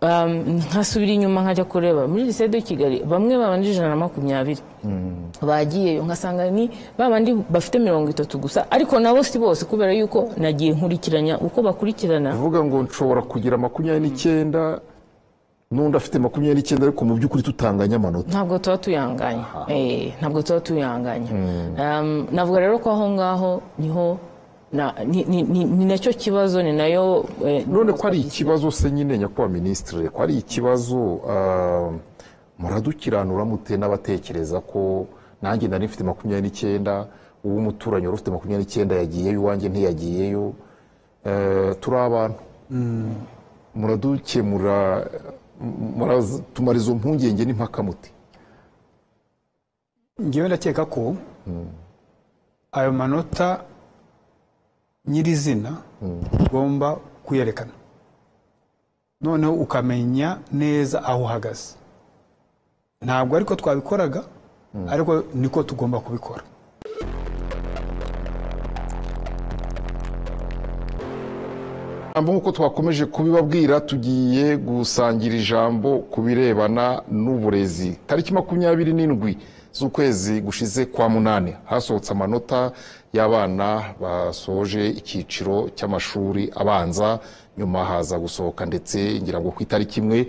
Um, ntasubira inyuma nkajya kureba muri lycée de Kigali bamwe babanjije ijana na makumyabiri bagiyeyo ngasanga ni babandi bafite mirongo itatu gusa ariko nabo si bose kubera yuko nagiye nkurikiranya uko bakurikirana uvuga ngo nshobora kugira makumyabiri n'icyenda n'undi afite makumyabiri n'icyenda ariko mu by'ukuri tutanganya amanota ntabwo tuba tuyanganya Eh, ntabwo tuba tuyanganya Um, navuga rero ko aho ngaho niho na- ni- ni- ni ni nacyo kibazo ni nayo eh, none ko ari ikibazo se nyine nyakubahwa minisitiri ko ari ikibazo ah, muradukiranura mute n'abatekereza ko nanjye nari mfite makumyabiri n'icyenda uw'umuturanyi wari ufite makumyabiri n'icyenda yagiyeyo iwanjye ntiyagiyeyo Eh, turi abantu muradukemura m- muratumara izo mpungenge n'impaka mute ngewe ndakeka ko ayo manota nyirizina ugomba kuyerekana noneho ukamenya neza aho uhagaze ntabwo ariko twabikoraga ariko niko tugomba kubikora ijambo nk'uko twakomeje kubibabwira tugiye gusangira ijambo ku birebana n'uburezi tariki makumyabiri n'indwi z'ukwezi gushize kwa munani hasohotse amanota y'abana basoje icyiciro cy'amashuri abanza nyuma haza gusohoka ndetse ngira ngo ku itariki imwe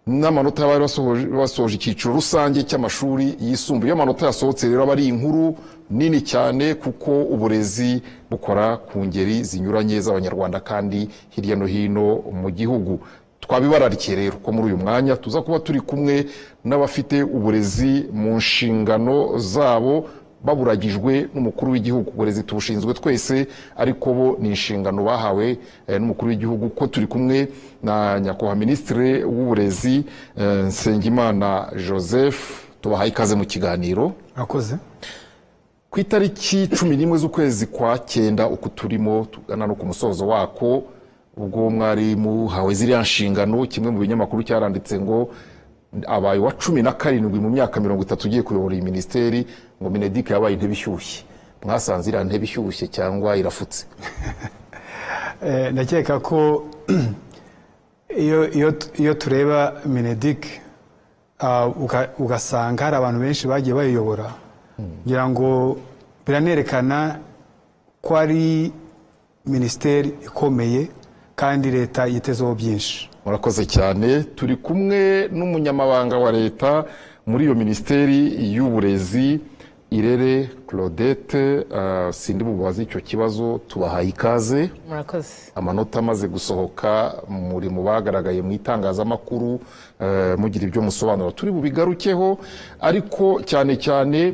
n'amanota y'abari basohoje- basoje icyiciro rusange cy'amashuri yisumbuye iyo amanota yasohotse rero aba ari inkuru nini cyane kuko uburezi bukora ku ngeri zinyuranye z'abanyarwanda kandi hirya no hino mu gihugu twabibararikiye rero ko muri uyu mwanya tuza kuba turi kumwe n'abafite uburezi mu nshingano zabo baburagijwe n'umukuru w'igihugu uburezi tubushinzwe twese ariko bo ni inshingano bahawe eh, n'umukuru w'igihugu ko turi kumwe na nyakubahwa minisitiri w'uburezi eh, nsengimana joseph tubahaye ikaze mu kiganiro murakoze ku itariki cumi n'imwe z'ukwezi kwa cyenda uko turimo tugana no ku musozo wako ubwo mwari muhawe ziriya nshingano kimwe mu binyamakuru cyaranditse ngo abaye wa cumi na karindwi mu myaka mirongo itatu ugiye kuyobora iyi minisiteri ngo minedike yabaye intebe ishyushye mwasanze iriya ntebe ishyushye cyangwa irafutse Eh, ndakeka ko iyo iyo tu- iyo tureba minedik ah, uga- ugasanga hari abantu benshi bagiye bayiyobora ngira ngo biranerekana ko ari minisiteri ikomeye kandi leta yitezeho byinshi murakoze cyane turi kumwe n'umunyamabanga wa leta muri iyo minisiteri y'uburezi irere claudette ah, sindi bubaze icyo kibazo tubahaye ikaze murakoze amanota amaze gusohoka muri mu bagaragaye mu itangazamakuru eh, mugira ibyo musobanura turi bubigarukeho ariko cyane cyane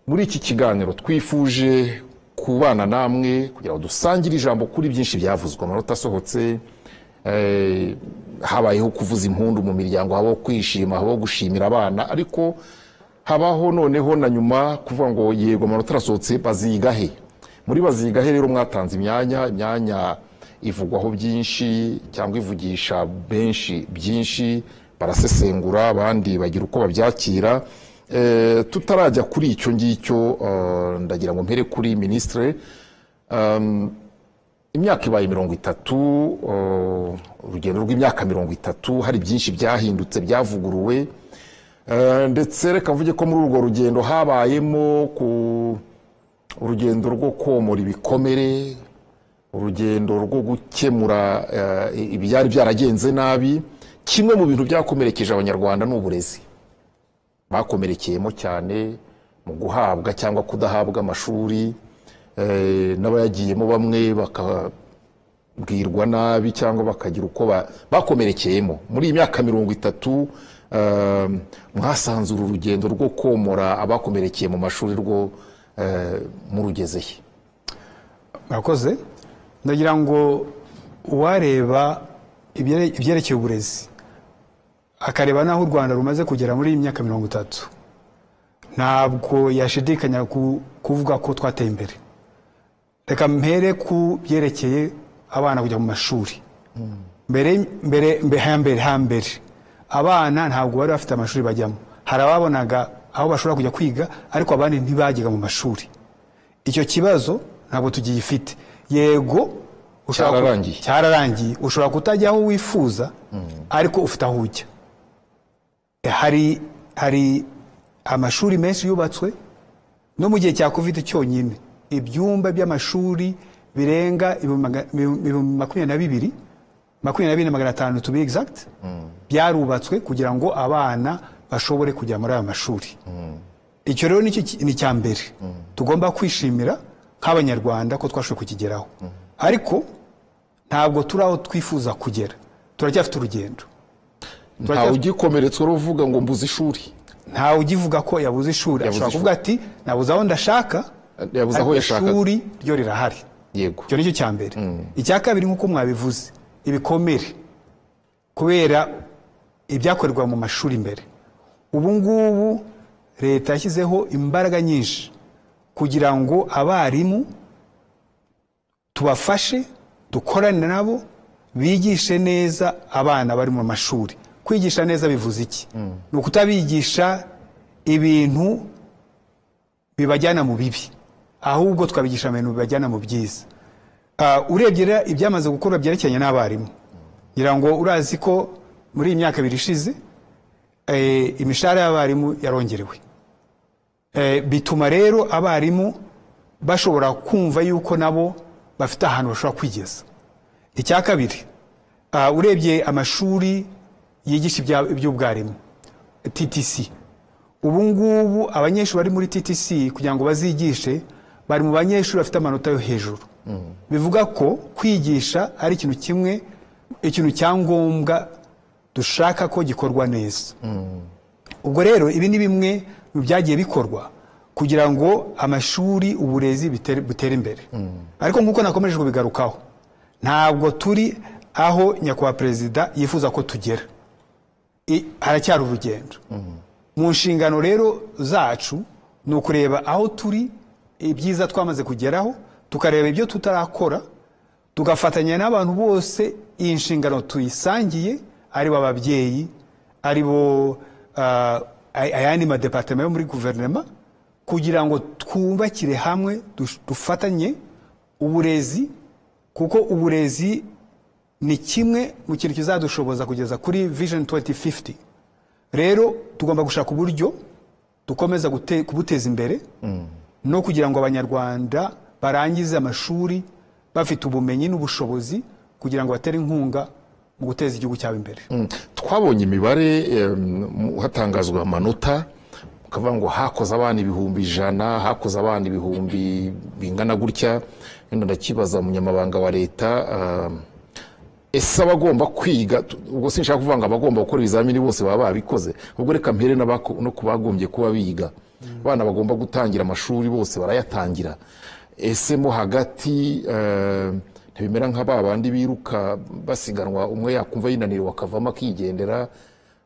muri iki kiganiro twifuje kubana namwe kugira ngo dusangire ijambo kuri byinshi byavuzwe amanota asohotse eh, habayeho kuvuza impundu mu miryango habaho kwishima habaho gushimira abana ariko habaho noneho na nyuma kuvuga ngo yego amanota arasohotse baziga he muri baziga he rero mwatanze imyanya imyanya ivugwaho byinshi cyangwa ivugisha benshi byinshi barasesengura abandi bagira uko babyakira Eh, tutarajya kuri icyo ngicyo eh, ndagira ngo mpere kuri minisitire imyaka ibaye mirongo itatu eh, urugendo rw'imyaka mirongo itatu hari byinshi byahindutse byavuguruwe Eh, ndetse reka mvuge ko muri urwo rugendo habayemo ku urugendo rwo komora ibikomere urugendo rwo gukemura eh, ibyari byaragenze nabi kimwe mu bintu byakomerekeje abanyarwanda ni uburezi bakomerekeyemo cyane mu guhabwa cyangwa kudahabwa amashuri eh, n'abayagiyemo bamwe baka bwirwa nabi cyangwa bakagira uko ba- bakomerekeyemo muri iyi myaka mirongo itatu ehm, mwasanze uru rugendo rwo komora abakomerekeye mu mashuri rwo eh, murugezehe murakoze ndagira ngo uwareba ibyere- ibyerekeye uburezi akareba n'aho u rwanda rumaze kugera muri iyi myaka mirongo itatu ntabwo yashidikanya ku- kuvuga ko twateye imbere reka mpere ku byerekeye abana kujya mu mashuri mbere mbere mbe- hambere hambere abana ntabwo bari bafite amashuri bajyamo hari ababonaga aho bashobora kujya kwiga ariko abandi ntibajyaga mu mashuri icyo kibazo ntabwo tugiyifite yego u ushobora ku- Cyararangiye. cyararangiye ushobora kutajya aho wifuza ariko ufite aho ujya hari hari amashuri menshi yubatswe no mu gihe cya covid cyonyine ibyumba by'amashuri birenga ibihumbi maga- ibihumbi makumyabiri na bibiri makumyabiri na bibiri na magana atanu to be exact byarubatswe kugira ngo abana bashobore kujya muri ayo mashuri icyo rero nicyo ki- ni icya mbere tugomba kwishimira nk'abanyarwanda ko twashoboye kukigeraho ariko ntabwo turi aho twifuza kugera turacyafite urugendo ntawe ugikomeretswa uvuga ngo mbuze ishuri ntawe ugivuga ko yabuze ishuri Yabuze ashobora kuvuga ati nabuze aho ndashaka Yabuze aho ariko yashakaga. ishuri ryo rirahari yego icyo nicyo cya mbere icya kabiri nk'uko mwabivuze ibikomere kubera ibyakorerwa mu mashuri mbere ubu ngubu leta yashyizeho imbaraga nyinshi kugira ngo abarimu tubafashe dukorane nabo bigishe neza abana bari mu mashuri kwigisha neza bivuze iki ni ukutabigisha ibintu bibajyana mu bibi ahubwo twabigisha mu bintu bibajyana mu byiza Ah, urebye rero ibyamaze gukorwa byerekeranye n'abarimu ngira ngo urazi ko muri iyi myaka ibiri ishize eh, imishahara y'abarimu yarongerewe Eh, bituma rero abarimu bashobora kumva yuko nabo bafite ahantu bashobora kwigeza icya kabiri ah, urebye amashuri yigisha ibya- iby'ubwarimu TTC ubu ngubu abanyeshuri bari muri TTC kugira ngo bazigishe bari mu banyeshuri bafite amanota yo hejuru bivuga ko kwigisha ari ikintu kimwe ikintu cya ngombwa dushaka ko gikorwa neza ubwo rero ibi ni bimwe mu byagiye bikorwa kugira ngo amashuri uburezi bitere- butere imbere ariko nk'uko nakomeje kubigarukaho ntabwo turi aho nyakubahwa perezida yifuza ko tugera I- haracyari urugendo mu nshingano rero zacu ni ukureba aho turi ibyiza twamaze kugeraho tukareba ibyo tutarakora tugafatanya n'abantu bose iyi nshingano tuyisangiye ari bo ababyeyi ari bo ah, ay- ayandi madepatema yo muri guverinoma kugira ngo twubakire hamwe dush- dufatanye uburezi kuko uburezi ni kimwe mu kintu kizadushoboza kugeza kuri vision 2050 rero tugomba gushaka uburyo dukomeza gute- kubuteza imbere no kugira ngo abanyarwanda barangize amashuri bafite ubumenyi n'ubushobozi kugira ngo batere inkunga mu guteza igihugu cyabo imbere Mm. twabonye imibare em, mu- hatangazwa amanota ukavuga ngo hakoze abana ibihumbi ijana hakoze abana ibihumbi bingana gutya wenda ndakibaza umunyamabanga wa leta um, ese abagomba kwiga tu- ubwo sinshaka kuvuga ngo abagomba gukora ibizamini bose baba babikoze ubwo reka mpere n'abako- no ku bagombye kuba biga abana bagomba gutangira amashuri bose barayatangira ese mo hagati eh, ntibimera nka ba bandi biruka basiganwa umwe yakumva yinaniriwe akavamo akigendera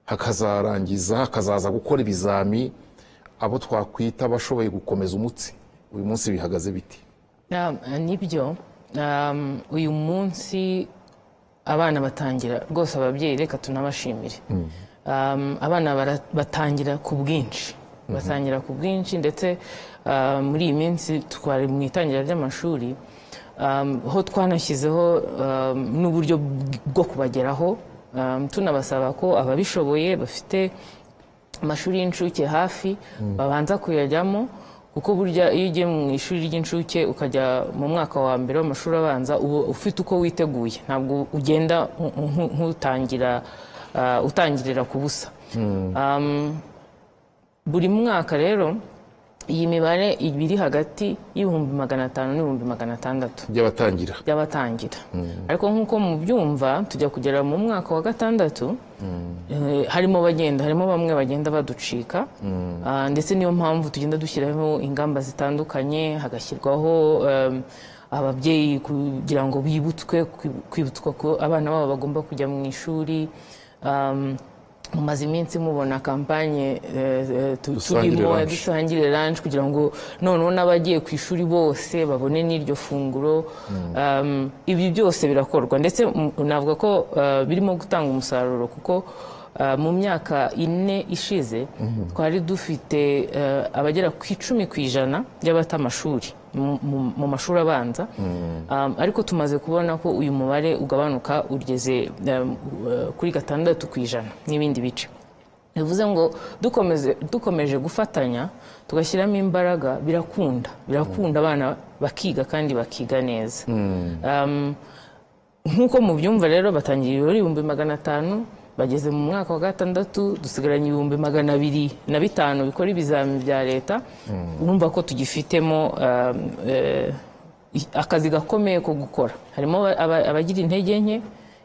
hakazarangiza hakazaza gukora ibizami abo twakwita bashoboye gukomeza umutsi uyu munsi bihagaze biti Na- nibyo um, uyu munsi abana batangira rwose ababyeyi reka tunabashimire um, abana bara- batangira ku bwinshi batangira ku bwinshi ndetse uh, muri iyi minsi twari mu itangira ry'amashuri um, ho twanashyizeho um, n'uburyo bw- bwo kubageraho um, tunabasaba ko ababishoboye bafite amashuri y'incuke hafi babanza kuyajyamo kuko burya iyo ugiye mu ishuri ry'incuke ukajya mu mwaka wa mbere w'amashuri abanza uba ufite uko witeguye ntabwo ugenda nk- nk- nk'utangira ah, utangirira ku busa Um, buri mwaka rero iyi mibare iba iri hagati y'ibihumbi magana atanu n'ibihumbi magana atandatu by'abatangira by'abatangira ariko nk'uko mubyumva tujya kugera mu mwaka wa gatandatu eh, harimo bagenda harimo bamwe bagenda baducika Ah, ndetse niyo mpamvu tugenda dushyiraho ingamba zitandukanye hagashyirwaho em, ababyeyi kugira ngo bibutswe kwi- kwibutswa ko abana babo bagomba kujya mu ishuri Em, mumaze iminsi mubona kampanye eh, eh, tu- Dusangire turimo lunch. dusangire lunch kugira ngo noneho n'abagiye ku ishuri bose babone n'iryo funguro Um, ibi byose birakorwa ndetse mm, navuga ko uh, birimo gutanga umusaruro kuko ah, mu myaka ine ishize twari dufite eh, abagera ku icumi ku ijana by'abata amashuri mu- mu- mu mashuri abanza Ah, ariko tumaze kubona ko uyu mubare ugabanuka ugeze eh, kuri gatandatu ku ijana n'ibindi bice bivuze ngo dukomeze dukomeje gufatanya tugashyiramo imbaraga birakunda birakunda abana bakiga kandi bakiga neza Um, nk'uko mubyumva rero batangira ibirori ibihumbi magana atanu bageze mu mwaka wa gatandatu dusigaranye ibihumbi magana abiri na bitanu bikora ibizamini bya leta urumva ko tugifitemo um, eh, i- akazi gakomeye ko gukora harimo aba- aba- abagira intege nke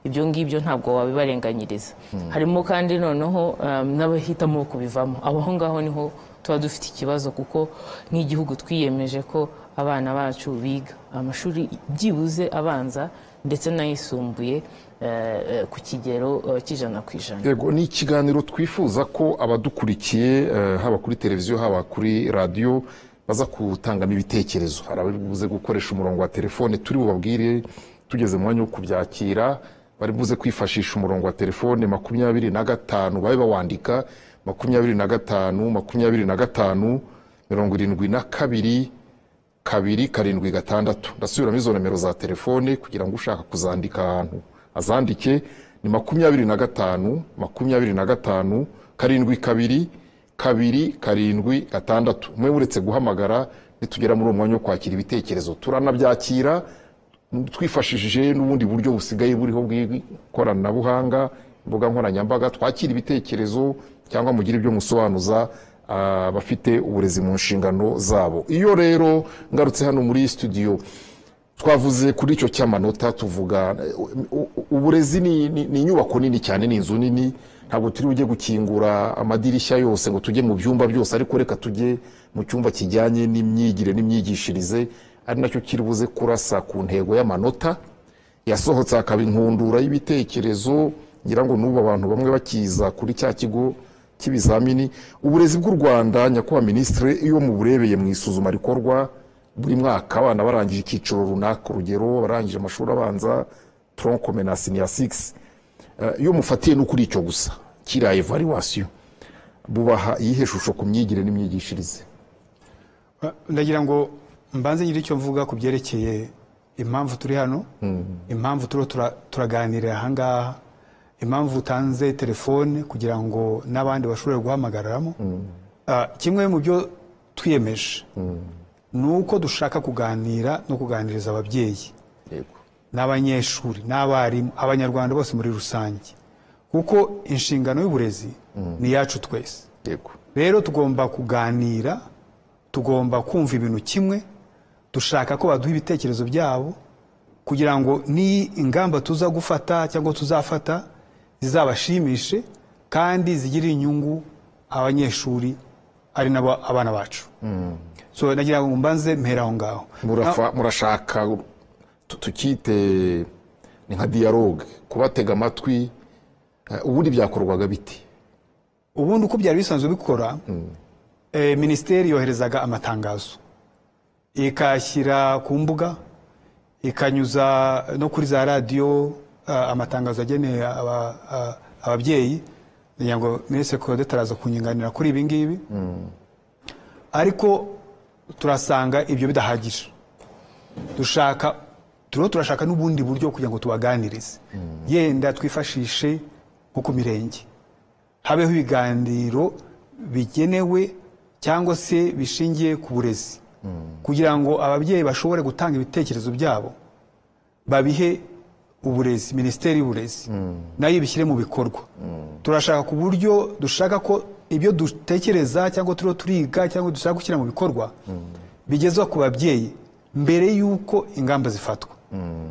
ibyo ngibyo ntabwo wabibarenganyiriza harimo kandi noneho um, n'abahitamo kubivamo abo aho ngaho niho tuba dufite ikibazo kuko nk'igihugu twiyemeje ko abana bacu biga amashuri byibuze abanza ndetse n'ayisumbuye eh, eh, ku kigero eh, cy'ijana ku ijana yego ni ikiganiro twifuza ko abadukurikiye eh, haba kuri televiziyo haba kuri radiyo baza kutangamo ibitekerezo hari abari buze gukoresha umurongo wa telefone turi bubabwire tugeze mu mwanya wo kubyakira bari buze kwifashisha umurongo wa telefone makumyabiri na gatanu babe bawandika makumyabiri na gatanu makumyabiri na gatanu mirongo irindwi na kabiri kabiri karindwi gatandatu ndasubiramo izo nomero za telefone kugira ngo ushaka kuzandika ahantu azandike ni makumyabiri na gatanu makumyabiri na gatanu karindwi kabiri kabiri karindwi gatandatu mwe uretse guhamagara nitugera muri uwo mwanya wo kwakira ibitekerezo turanabyakira twifashishije n'ubundi buryo busigaye buriho bw'ikoranabuhanga imbuga nkoranyambaga twakira ibitekerezo cyangwa mugire ibyo musobanuza ah, abafite uburezi mu nshingano zabo iyo rero ngarutse hano muri iyi studio twavuze kuri icyo cy'amanota tuvuga eh, u- u- uburezi ni ni- ni inyubako nini cyane ni inzu nini ntabwo turi bujye gukingura amadirishya yose ngo tujye mu byumba byose ariko reka tujye mu cyumba kijyanye n'imyigire n'imyigishirize ari nacyo kiri buze kurasa ku ntego y'amanota yasohotse hakaba inkundura y'ibitekerezo ngira ngo n'ubu abantu bamwe bakiza kuri cya kigo cy'ibizamini uburezi bw'u rwanda nyakubahwa minisitiri iyo muburebeye mu isuzuma rikorwa buri mwaka abana barangije icyiciro runaka urugero barangije amashuri abanza tronkome na siniya sigisi iyo mufatiye no kuri icyo gusa kiriya evaluwasiyo bubaha iyihe shusho ku myigire n'imyigishirize ndagira ngo mbanze nyiri icyo mvuga ku byerekeye impamvu turi hano impamvu turiho tura- turaganirira ahangaha impamvu utanze telefone kugira ngo n'abandi bashobore guhamagaramo Ah, kimwe mu byo twiyemeje ni uko dushaka kuganira no kuganiriza ababyeyi yego n'abanyeshuri n'abarimu abanyarwanda bose muri rusange kuko inshingano y'uburezi ni iyacu twese yego rero tugomba kuganira tugomba kumva ibintu kimwe dushaka ko baduha ibitekerezo byabo kugira ngo ni ingamba tuza gufata cyangwa tuzafata zizabashimishe kandi zigirire inyungu abanyeshuri ari nabo abana bacu so nagira ngo mbanze mpera aho ngaho Murafa- murashaka tu- tukite ni nka dialogue kubatega amatwi eh, ubundi byakorwaga biti ubundi uko byari bisanzwe bikora eh, minisiteri yoherezaga amatangazo ikayashyira ku mbuga ikanyuza no kuri za radiyo ah, amatangazo ageneye aba- ah, ababyeyi kugira ngo minisitiri Claudette araza kunyunganira kuri ibi ngibi ariko turasanga ibyo bidahagije dushaka turiho turashaka n'ubundi buryo kugira ngo tubaganirize yenda twifashishe nko ku mirenge habeho ibiganiro bigenewe cyangwa se bishingiye ku burezi kugira ngo ababyeyi bashobore gutanga ibitekerezo byabo babihe uburezi minisiteri y'uburezi nayo ibishyire mu bikorwa turashaka ku buryo dushaka ko ibyo dutekereza cyangwa turiho turiga cyangwa dushaka gushyira mu bikorwa bigezwa ku babyeyi mbere y'uko ingamba zifatwa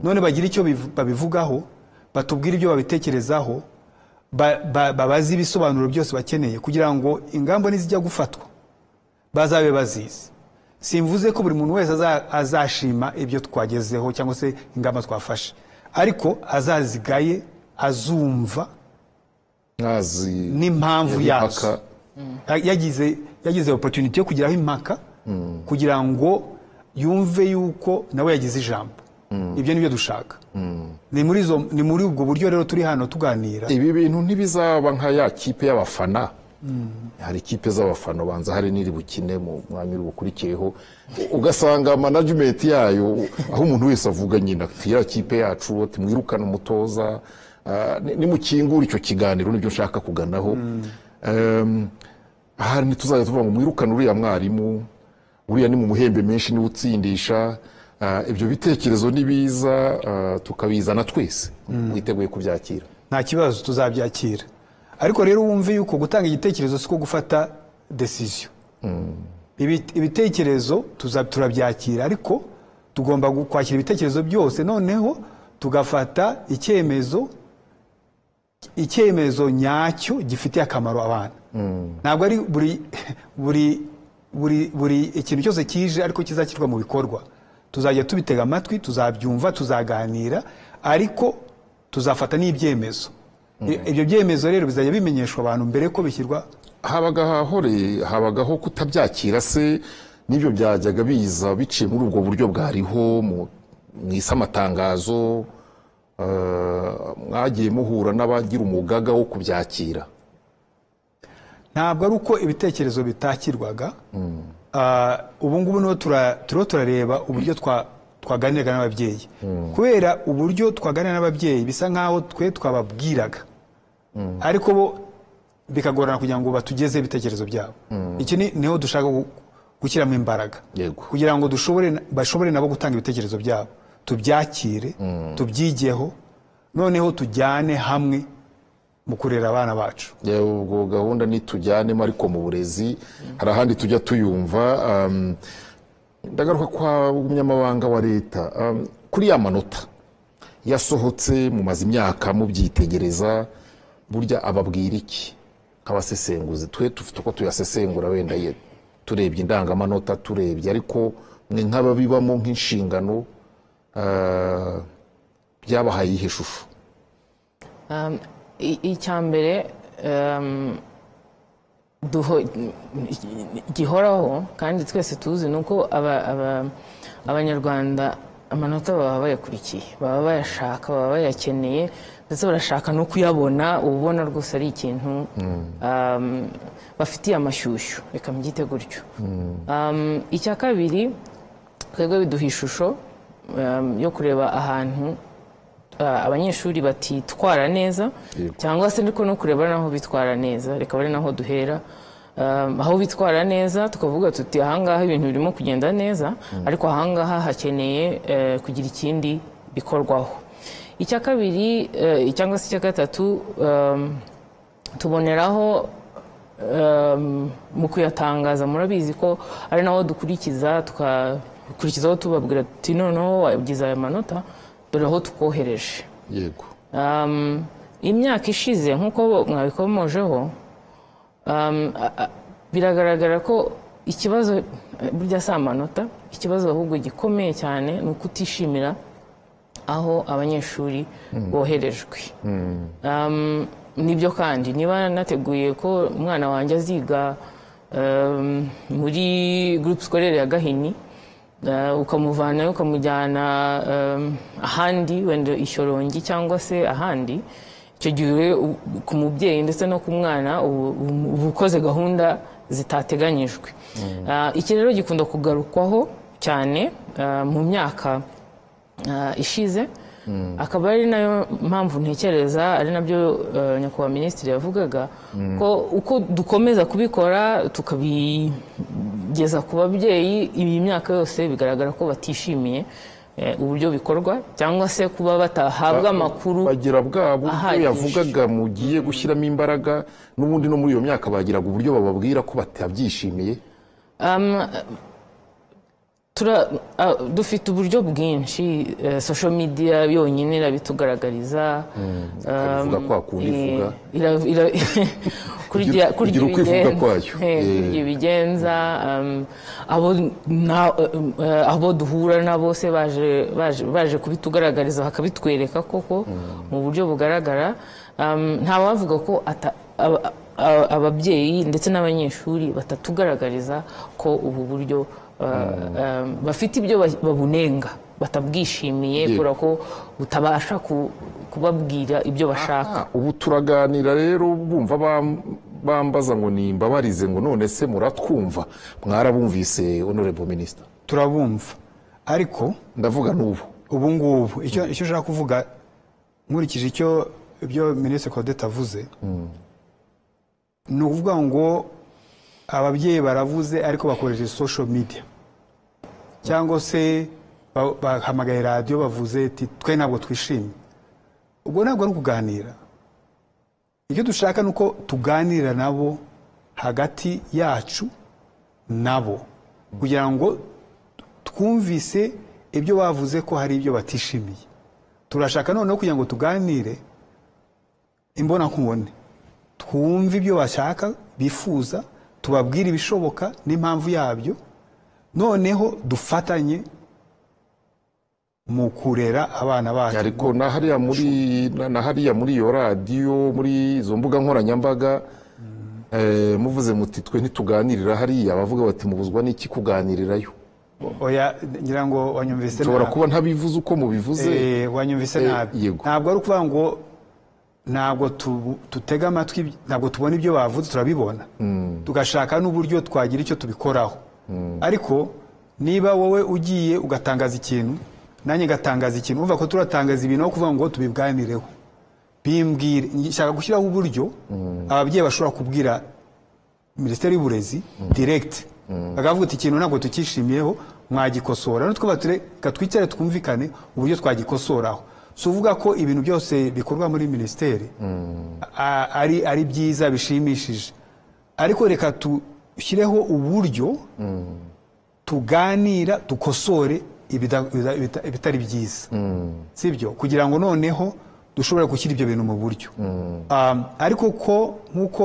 none bagire icyo biv- babivugaho batubwire ibyo babitekerezaho ba- ba- babazi ibisobanuro byose bakeneye kugira ngo ingamba nizijya gufatwa bazabe bazizi simvuze ko buri muntu wese aza- azashima ibyo twagezeho cyangwa se ingamba twafashe ariko azazigaye azumva mwazi n'impamvu impaka. yazo yagize yagize opportunity yo kugiraho impaka kugira ngo yumve yuko nawe yagize ijambo ibyo ni byo dushaka ni muri izo- ni muri ubwo buryo rero turi hano tuganira ibi bintu ntibizaba nka ya kipe y'abafana hari kipe z'abafana ubanza hari n'iri bukine mu mwanya uri bukurikiyeho ugasanga management yayo aho umuntu wese avuga nyina ati ya kipe yacu ati mwirukane umutoza ah, ni- nimukingura icyo kiganiro nibyo nshaka kuganaho Em, aha ntituzajya tuvuga ngo mwirukane uriya mwarimu uriya ni mu muhembe menshi niwe utsindisha Ah, ibyo bitekerezo ni biza ah, tukabizana twese witeguye kubyakira nta kibazo tuzabyakira ariko rero wumve yuko gutanga igitekerezo siko gufata desiziyo Ibi- ibitekerezo tuza- turabyakira ariko tugomba gu- kwakira ibitekerezo byose noneho tugafata icyemezo icyemezo nyacyo gifitiye akamaro abana ntabwo ari buri buri buri buri ikintu cyose kije ariko kizashyirwa mu bikorwa tuzajya tubitega amatwi tuzabyumva tuzaganira ariko tuzafata n'ibyemezo I- ibyo byemezo rero bizajya bimenyeshwa abantu mbere ko bishyirwa habaga hahore habagaho kutabyakira se n'ibyo byajyaga biza biciye muri ubwo buryo bwariho mu mu isi amatangazo eh, mwagiye muhura n'abagira umugaga wo kubyakira ntabwo ari uko ibitekerezo bitakirwaga Ah, ubu ngubu niho tura- turiho turareba uburyo twa- twaganiraga n'ababyeyi kubera uburyo twaganira n'ababyeyi bisa nk'aho twe twababwiraga ariko bo bikagorana kugira ngo batugeze ibitekerezo byabo iki ni- niho dushaka gu- gushyiramo imbaraga Yego. kugira ngo dushobore na- bashobore nabo gutanga ibitekerezo byabo tubyakire tubyigeho noneho tujyane hamwe mu kurera abana bacu Yewe, ubwo gahunda nitujyanemo ariko mu burezi hari ahandi tujya tuyumva um, ndagaruka kwa umunyamabanga wa leta um, kuri ya manota yasohotse mumaze imyaka mubyitegereza burya ababwira iki nk'abasesenguzi twe dufite uko tuyasesengura wenda ye turebye indangamanota turebye ariko mwe nk'ababibamo nk'inshingano uh, byabahaye iyihe shusho Um, i- icya mbere um, duho- gihoraho kandi twese tuzi ni uko aba- aba- abanyarwanda amanota baba bayakurikiye baba bayashaka baba bayakeneye ndetse barashaka no kuyabona uba ubona rwose ari ikintu um, bafitiye amashyushyu reka mbyite gutyo Um, icya kabiri twebwe biduha ishusho um, yo kureba ahantu uh, abanyeshuri batitwara neza Yego. cyangwa se ariko no kureba naho bitwara neza reka ari naho duhera Um, aho bitwara neza tukavuga tuti ahangaha ibintu birimo kugenda neza ariko ahangaha hakeneye eh, kugira ikindi bikorwaho icya kabiri eh, cyangwa se icya gatatu um, tuboneraho um, mu kuyatangaza murabizi ko ari naho dukurikiza tukakurikizaho tubabwira tuti noneho wagize aya manota dore aho tukohereje yego um, imyaka ishize nk'uko mwabikomojeho um, a- a- biragaragara ko ikibazo eh, burya si amanota ikibazo ahubwo gikomeye cyane ni ukutishimira aho abanyeshuri boherejwe Um, nibyo kandi niba nateguye ko umwana wanjye aziga um, muri groupe scolaire ya gahini uh, ukamuvanayo ukamujyana um, ahandi wenda ishorongi cyangwa se ahandi icyo gihe we u- ku mubyeyi ndetse no ku mwana ubu- ubu uba ukoze gahunda zitateganyijwe Uh, iki rero gikunda kugarukwaho cyane uh, mu myaka uh, ishize akaba ari nayo mpamvu ntekereza ari nabyo uh, nyakubahwa minisitiri yavugaga ko uko dukomeza kubikora tukabigeza ku babyeyi iyi myaka yose bigaragara ko batishimiye eh, uburyo bikorwa cyangwa se kuba batahabwa amakuru bagira bwa buryo ahagije. yavugaga mugiye gushyiramo imbaraga n'ubundi no muri iyo myaka bagiraga uburyo bababwira ko batabyishimiye Um, tura, ah, dufite uburyo bwinshi eh, social media yonyine irabitugaragariza ikabivuga kwa kundi ivuga. kurya Kugira- kugira uko ivuga ibigenza, kwayo. eh, Eh. kurya ibigenza um, abo na- eh, abo duhura na bose baje baje- baje kubitugaragariza bakabitwereka koko mu buryo bugaragara Um, nta wavuga ko ata- aba- aba- ababyeyi ndetse n'abanyeshuri batatugaragariza ko ubu buryo uh, um, bafite ibyo ba- babunenga batabwishimiye Yego. kubera ko butabasha ku- kubabwira ibyo bashaka Ah, ubu turaganira rero bumva bam- bambaza ngo nimbabarize ngo none se muratwumva mwarabumvise honorable minister turabumva ariko ndavuga n'ubu ubu ngubu icyo icyo ushaka kuvuga nkurikije icyo ibyo minisitiri Claudette avuze ni ukuvuga ngo ababyeyi baravuze ariko bakoresheje social media cyangwa se ba- bahamagaye radiyo bavuze ati twe ntabwo twishimye ubwo ntabwo ari ukuganira icyo dushaka ni uko tuganira nabo hagati yacu nabo kugira ngo twumvise ibyo bavuze ko hari ibyo batishimiye turashaka noneho kugira ngo tuganire imbonankubone twumve ibyo bashaka bifuza tubabwire ibishoboka n'impamvu yabyo noneho dufatanye mu kurera abana bacu ariko na hariya muri na- na hariya muri iyo radiyo muri izo mbuga nkoranyambaga eh, muvuze muti twe ntituganirira hariya bavuga bati mubuzwa n'iki kuganirirayo oya ngira ngo wanyumvise ushobora nabi. kuba ntabivuze uko mubivuze Eh, wanyumvise Eh, nabi yego. ntabwo ari ukuvuga ngo ntabwo tu- tutega amatwi iby- ntabwo tubona ibyo bavuze turabibona tugashaka n'uburyo twagira icyo tubikoraho ariko niba wowe ugiye ugatangaza ikintu nanjye ngatangaza ikintu umva ko turatangaza ibintu aho kuvuga ngo tubiganireho bimbwire nshaka gushyiraho uburyo ababyeyi bashobora kubwira minisiteri y'uburezi direct bakavuga ati ikintu ntabwo tukishimiyeho mwagikosora nutwe batureka twicare twumvikane uburyo twagikosoraho si uvuga ko ibintu byose bikorwa muri minisiteri a- ari, ari byiza bishimishije ariko reka dushyireho uburyo tuganira dukosore ibida- ibida- ibita- ibitari byiza sibyo kugira ngo noneho dushobore gushyira ibyo bintu mu buryo Um, ariko ko nk'uko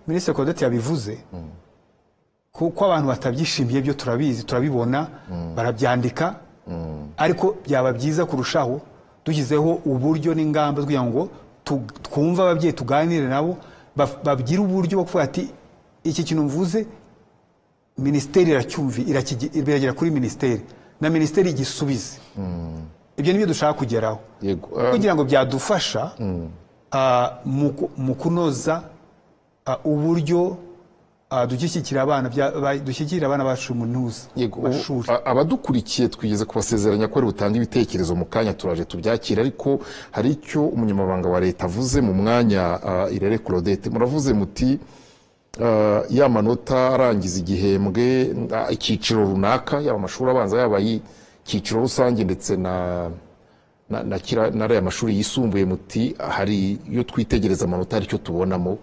minisitiri Claudette yabivuze ko ko abantu batabyishimiye byo turabizi turabibona barabyandika ariko byaba byiza kurushaho dushyizeho uburyo n'ingamba zo kugira ngo tu- twumve ababyeyi tuganire nabo baf- babwire uburyo bwo kuvuga ati iki kintu mvuze minisiteri iracyumvi irakige- iragera kuri minisiteri na minisiteri igisubize ibyo nibyo dushaka kugeraho yego eh, kugira ngo byadufasha ah, mu ku- mu kunoza ah, uburyo ah, dushyigikira abana bya- ba- dushyigikira abana bacu mu ntuza Yego, ubu, mashuri a- abadukurikiye twigeze kubasezeranya ko ari butange ibitekerezo mu kanya turaje tubyakira ariko hari icyo umunyamabanga wa leta avuze mu mwanya ah, irere claudette muravuze muti ah, ya manota arangiza igihembwe ah, icyiciro runaka yaba amashuri abanza yaba icyiciro rusange ndetse na na, na, kira, na ariya mashuri yisumbuye muti hari iyo twitegereza amanota hari icyo tubonamo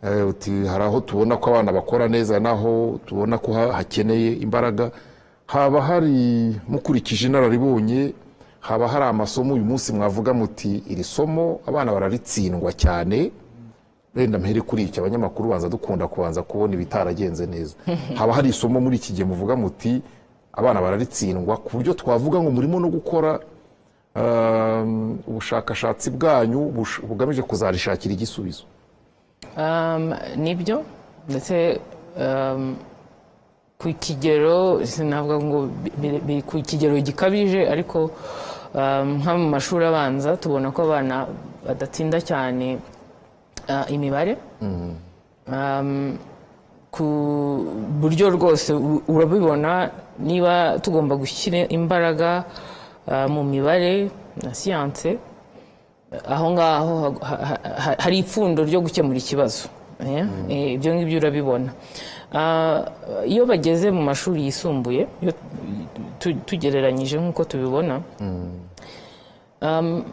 Eh, uti hari aho tubona ko abana bakora neza naho tubona ko ha- hakeneye imbaraga haba hari mukurikije inararibonye haba hari amasomo uyu munsi mwavuga muti iri somo abana bararitsindwa cyane renda mpere kuri iki abanyamakuru banza dukunda kubanza kubona ibitaragenze neza haba hari isomo muri iki gihe muvuga muti abana bararitsindwa ku buryo twavuga ngo murimo no gukora um, ubushakashatsi bwanyu bush- bugamije kuzarishakira igisubizo Um, nibyo ndetse um, ku kigero sinavuga ngo bi- biri- biri ku kigero gikabije ariko um, nka mu mashuri abanza tubona ko abana badatsinda cyane uh, imibare um, ku buryo rwose u- urabibona niba tugomba gushyira imbaraga uh, mu mibare na siyanse aho ngaho ha- ha- ha- hari ipfundo ryo gukemura ikibazo eh? Eh, ibyo ngibyo urabibona Ah, iyo bageze mu mashuri yisumbuye iyo tu- tugereranyije nk'uko tubibona Um,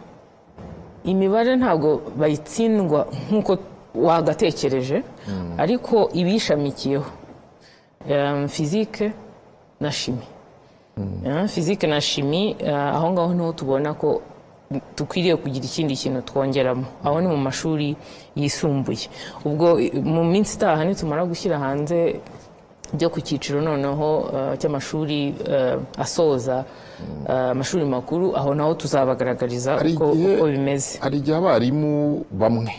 imibare ntabwo bayitsindwa nk'uko wagatekereje ariko ibishamikiyeho Um, fizike na shimi Yeah, fizike na shimi eh, aho ngaho niho tubona ko dukwiriye kugira ikindi kintu twongeramo aho ni mu mashuri yisumbuye ubwo eh, mu minsi itaha nitumara gushyira hanze byo ku cyiciro noneho eh, cy'amashuri eh, asoza eh, amashuri makuru aho naho tuzabagaragariza Hari uko igihe- uko bimeze hari igihe abarimu bamwe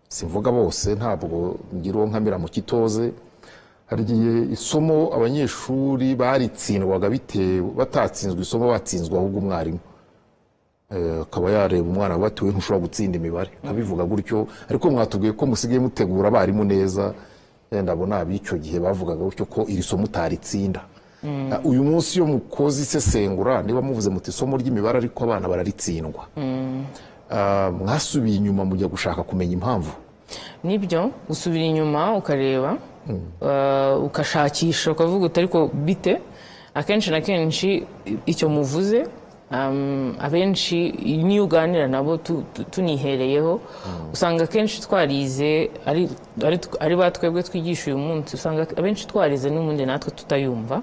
simvuga bose ntabwo ngira uwo nkamira mu kitoze hari igihe isomo abanyeshuri baritsindwaga bitewe batatsinzwe isomo batsinzwe ahubwo umwarimu Eh, akaba yareba umwana we ati we ntushobora gutsinda imibare akabivuga gutyo ariko mwatubwiye ko musigaye mutegura abarimu neza Eh, ndabona ab'icyo gihe bavugaga gutyo ko iri somo utaritsinda Ah, uyu munsi iyo mukoze isesengura niba muvuze muti isomo ry'imibare ariko abana bararitsindwa Ah, mwasubiye inyuma mujya gushaka kumenya impamvu nibyo usubira inyuma ukareba uh, ukashakisha ukavuga uti ariko bite akenshi na kenshi i- icyo muvuze um, abenshi niyo uganira nabo tu- tu- tunihereyeho usanga akenshi twarize ari, ari, ari ba twebwe twigisha uyu munsi usanga abenshi twarize n'ubundi natwe tutayumva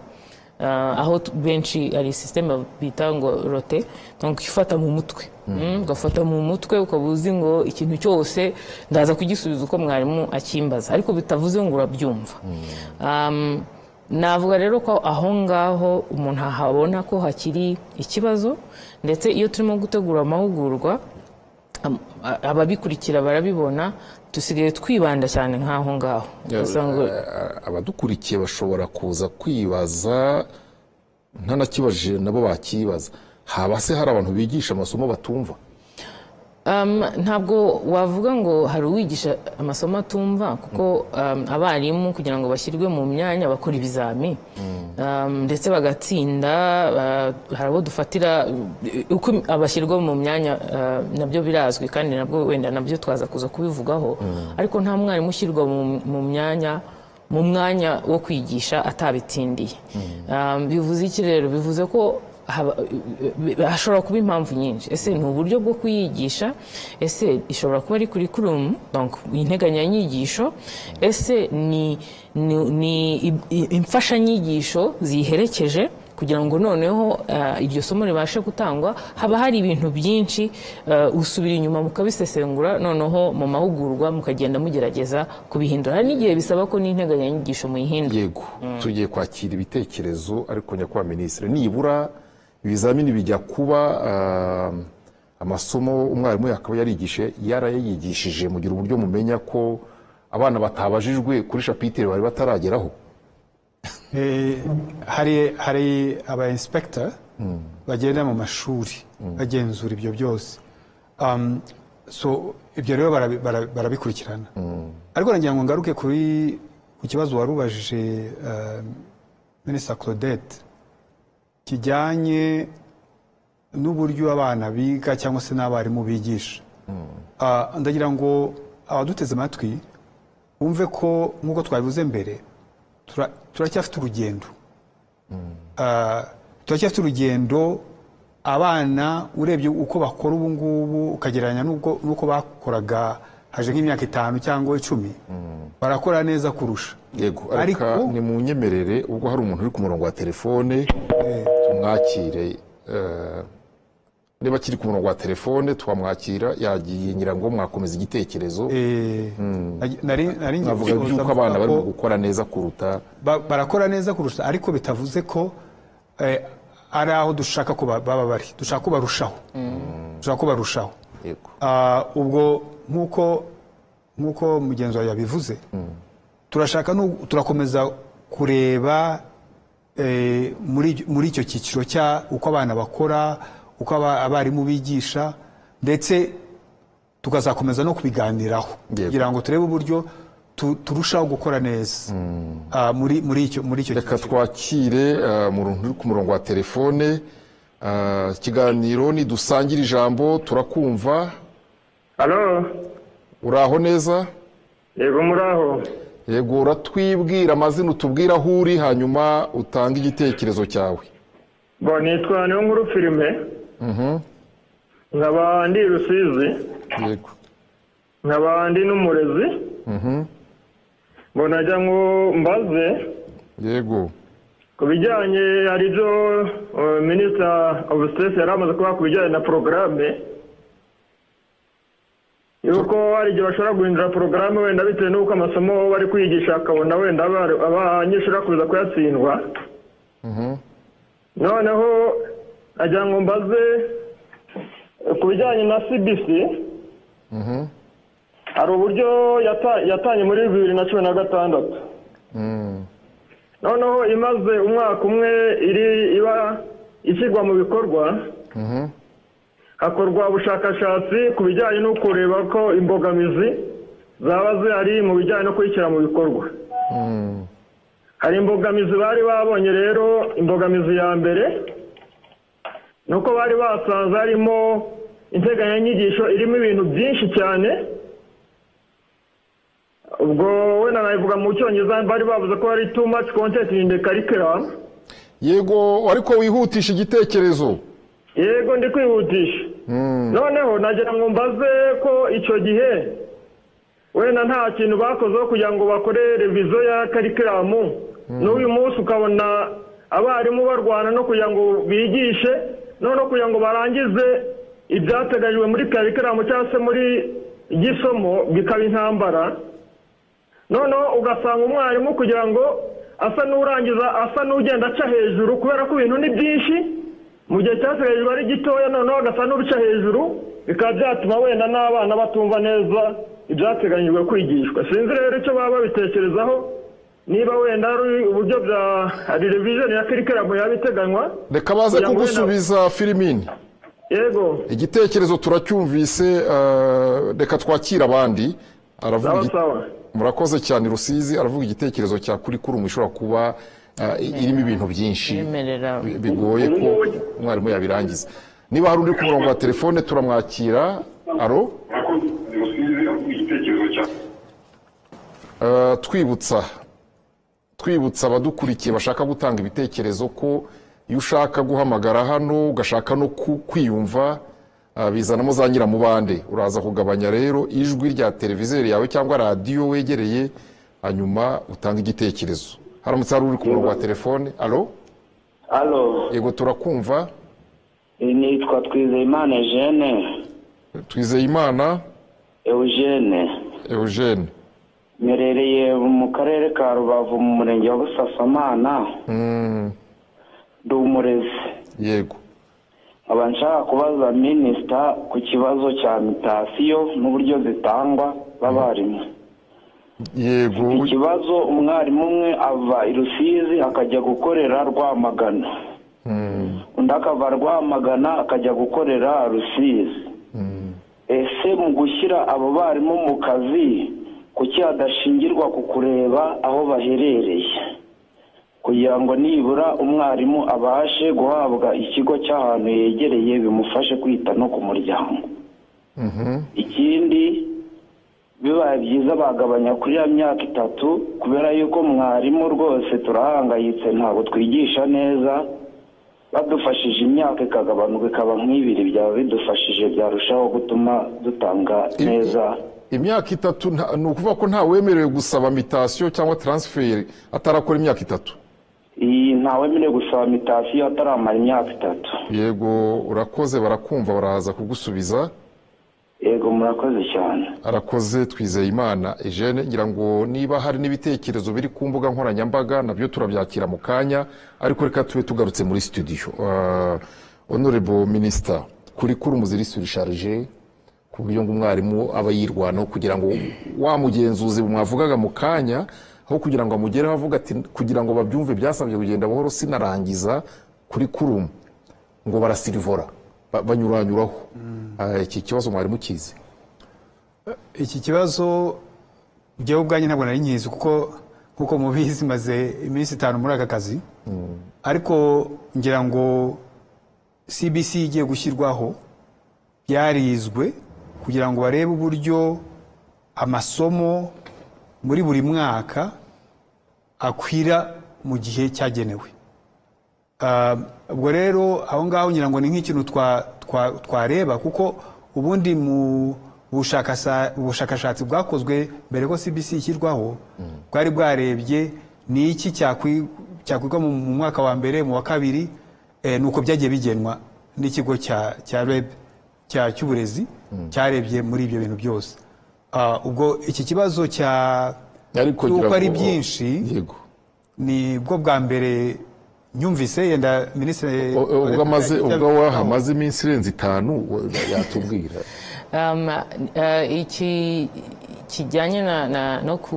Uh, aho tu- benshi hari sisiteme bita ngo rote donc ifata mu mutwe Mm, ugafata mu mutwe ukaba uzi ngo ikintu cyose ndaza kugisubiza uko mwarimu akimbaza ariko bitavuze ngo urabyumva um, navuga rero ko aho ngaho umuntu ahabona ko hakiri ikibazo ndetse iyo turimo gutegura amahugurwa am- a- ababikurikira barabibona dusigaye twibanda cyane nk'aho ngaho ugasanga Eh, abadukurikiye bashobora kuza kwibaza ntanakibajije nabo bakibaza haba se hari abantu bigisha amasomo batumva Um, ntabwo wavuga ngo hari uwigisha amasomo atumva kuko um, abarimu kugira ngo bashyirwe mu myanya bakora ibizami um, ndetse bagatsinda uh, hari abo dufatira uh, uko abashyirwa mu myanya uh, nabyo birazwi kandi nabwo wenda nabyo twaza kuza kubivugaho ariko nta mwarimu ushyirwa mu, mu myanya mu mwanya wo kwigisha atabitsindiye Um, bivuze iki rero bivuze ko haba- hashobora kuba impamvu nyinshi ese ni uburyo bwo kuyigisha ese ishobora kuba ari kurikulumu donc integanyanyigisho ese ni, ni, ni i- i- imfashanyigisho ziyiherekeje kugira ngo noneho uh, iryo somo ribashe gutangwa haba hari ibintu byinshi uh, usubira inyuma mukabisesengura noneho mu mahugurwa mukagenda mugerageza kubihindura hari n'igihe bisaba ko n'integanyanyigisho muyihindura yego tugiye kwakira ibitekerezo ariko nyakubahwa minisitiri nibura ibizamini bijya kuba ah, amasomo umwarimu yakaba yarigishe yarayigishije mugira uburyo mumenya ko abana batabajijwe kuri shapitire bari batarageraho Eh, hari hari aba inspector bagenda mu mashuri bagenzura ibyo byose Um, so ibyo rero barabi- bara- barabikurikirana ariko nagira ngo ngaruke kuri ku kibazo wari ubajije eh, Minister Claudette kijyanye n'uburyo abana biga cyangwa se n'abarimu bigisha Ah, ndagira ngo abaduteze amatwi wumve ko nk'uko twabivuze mbere tura- turacyafite urugendo Ah, turacyafite urugendo abana urebye uko bakora ubu ngubu ukagereranya n'ubwo- n'uko bakoraga haje nk'imyaka itanu cyangwa icumi barakora neza kurusha yego Ariko- ariko ni mu nyemerere ubwo hari umuntu uri ku murongo wa telefone tumwakire eh, niba akiri ku murongo wa telefone twamwakira yagiye ngira ngo mwakomeza igitekerezo Eh, nari- nari nari ngiye navuga gusoza by'uko abana mvuga barimo ko- gukora neza kuruta ba- barakora neza kurusha ariko bitavuze ko eh, ari aho dushaka ko ba- baba bari dushaka ko barushaho dushaka ko barushaho yego Ah, ubwo nk'uko nk'uko mugenzi wawe yabivuze turashaka nu- turakomeza kureba eh, muri icyo- muri icyo cyiciro cya uko abana bakora uko aba- abarimu bigisha ndetse tukazakomeza no kubiganiraho Yego. kugira ngo turebe uburyo tu- turushaho gukora neza Ah, muri muri icyo muri icyo reka twakire eh, mu runtu uri ku murongo wa telefone eh, ikiganiro nidusangire ijambo turakumva Halo, uraho neza yego muraho. yego uratwibwira amazina utubwira aho uri hanyuma utange igitekerezo cyawe Bo nitwa niyo nkuru filime. Nkaba ndi Rusizi, yego nkaba ndi n'umurezi. Bo najya ngo mbaze yego ku bijyanye hari ibyo uh, Minister of State yari amaze kuvuga ku bijyanye na porogaramu yuko hari igihe bashobora guhindura porogaramu wenda bitewe n'uko amasomo bari kwigisha akabona wenda aba- abanyeshuri bakomeza kuyatsindwa noneho agira ngo mbaze ku bijyanye na cbc hari uburyo yata- yatanye muri bibiri na cumi na gatandatu noneho imaze umwaka umwe iri iba ishyirwa mu bikorwa hakorwa ubushakashatsi ku bijyanye no kureba ko imbogamizi zaba zihari mu bijyanye no kuyishyira mu bikorwa hari imbogamizi bari babonye rero imbogamizi ya mbere ni uko bari basanze harimo integanyanyigisho irimo ibintu byinshi cyane ubwo wenda nabivuga mu cyongereza bari bavuze ko hari too much content in the curriculum yego ariko wihutisha igitekerezo yego ndi kwihutisha noneho nagira ngo mbaze ko icyo gihe wenda nta kintu bakozeho kugira ngo bakore revizo ya karikiramu n'uyu munsi ukabona abarimu barwana no kugira ngo bigishe no kugira ngo barangize ibyateganyijwe muri karikiramu cyangwa se muri igisomo bikaba intambara noneho ugasanga umwarimu kugira ngo asa n'urangiza asa n'ugenda aca hejuru kubera ko ibintu ni byinshi mu gihe cyateganyijwe ari gitoya noneho agasa n'uruca hejuru bikaba byatuma wenda n'abana batumva neza ibyateganyijwe kwigishwa sinzi rero icyo baba babitekerezaho niba wenda ari uburyo bya reviziyoni ya kirikiramu yaba iteganywa reka baze kugira ngo wenda- kugusubiza filimini yego igitekerezo turacyumvise eh, reka twakire abandi aravuga sawa igi- sawa murakoze cyane rusizi aravuga igitekerezo cya kuri kuri ishobora kuba eh, irimo ibintu byinshi yemerera bi- bigoye ko umwarimu yabirangiza niba hari undi ku murongo wa telefone turamwakira aro Eh, twibutsa twibutsa abadukurikiye bashaka gutanga ibitekerezo ko iyo ushaka guhamagara hano ugashaka no ku- kwiyumva ah, bizanamo za nyiramubande uraza kugabanya rero ijwi rya televizeri yawe cyangwa radiyo wegereye hanyuma utanga igitekerezo haramutse hari uri ku murongo wa telefone alo Alo, yego turakumva nitwa Twizeyimana Jene, twizeyimana Eugene. eugene Mperereye mu karere ka Rubavu mu murenge wa Busasamana, Mm, ndi umurezi. yego Nkaba nshaka kubaza minisita ku kibazo cya mitasiyo n'uburyo zitangwa b'abarimu. yego Ikibazo umwarimu umwe ava i Rusizi akajya gukorera Rwamagana. Undi akava Rwamagana akajya gukorera Rusizi. Ese mu gushyira abo barimu mu kazi kuki hadashingirwa ku kureba aho baherereye kugira ngo nibura umwarimu abashe guhabwa ikigo cy'ahantu yegereye bimufashe kwita no ku muryango ikindi bibaye byiza bagabanya kuri ya myaka itatu kubera yuko mwarimu rwose turahangayitse ntabwo twigisha neza badufashije imyaka ikagabanuka ikaba nk'ibiri byaba bidufashije byarushaho gutuma dutanga neza imyaka itatu nta- ni ukuvuga ko nta wemerewe gusaba mitasiyo cyangwa taransiferi atarakora imyaka itatu iyi ntawemerewe gusaba mitasiyo ataramara imyaka itatu yego urakoze barakumva baraza kugusubiza yego murakoze cyane arakoze twizeyimana ejene ngira ngo niba hari n'ibitekerezo biri ku mbuga nkoranyambaga nabyo turabyakira mu kanya ariko reka tube tugarutse muri studio Ah, honorable minister kuri kuri umuzirisuri sharije ku buryo ngo umwarimu aba yirwanaho kugira ngo wa mugenzuzi mwavugaga mu kanya aho kugira ngo amugereho avuga ati kugira ngo babyumve byasabye kugenda buhoro sinarangiza kuri kurumu ngo barasirivora ba- banyuranyuraho Ah, iki kibazo mwarimu kizi iki kibazo njyewe ubwanjye ntabwo nari nkizi kuko nk'uko mubizi maze iminsi itanu muri aka kazi ariko ngira ngo cbc igiye gushyirwaho byarizwe kugira ngo barebe uburyo amasomo muri buri mwaka akwira mu gihe cyagenewe Ah, ubwo rero aho ngaho ngira ngo ni nk'ikintu twa- twa- twareba kuko ubundi mu bushakasa- bushakashatsi bwakozwe mbere ko cbc ishyirwaho bwari bwarebye ni iki cyakwi- cyakwigwa mu mu mwaka wa mbere mu wa kabiri eh, nuko byagiye bigenwa n'ikigo cya cya reb cya cy'uburezi cyarebye muri ibyo bintu byose Ah, ubwo iki kibazo cya ariko cy'uko ngira ari ngo- byinshi yego ni bwo bwa mbere nyumvise yenda minisitiri O- o- ubwo amaze ubwo wahamaze iminsi irenze itanu we- yatubwira Um, uh, iki kijyanye na, na, no ku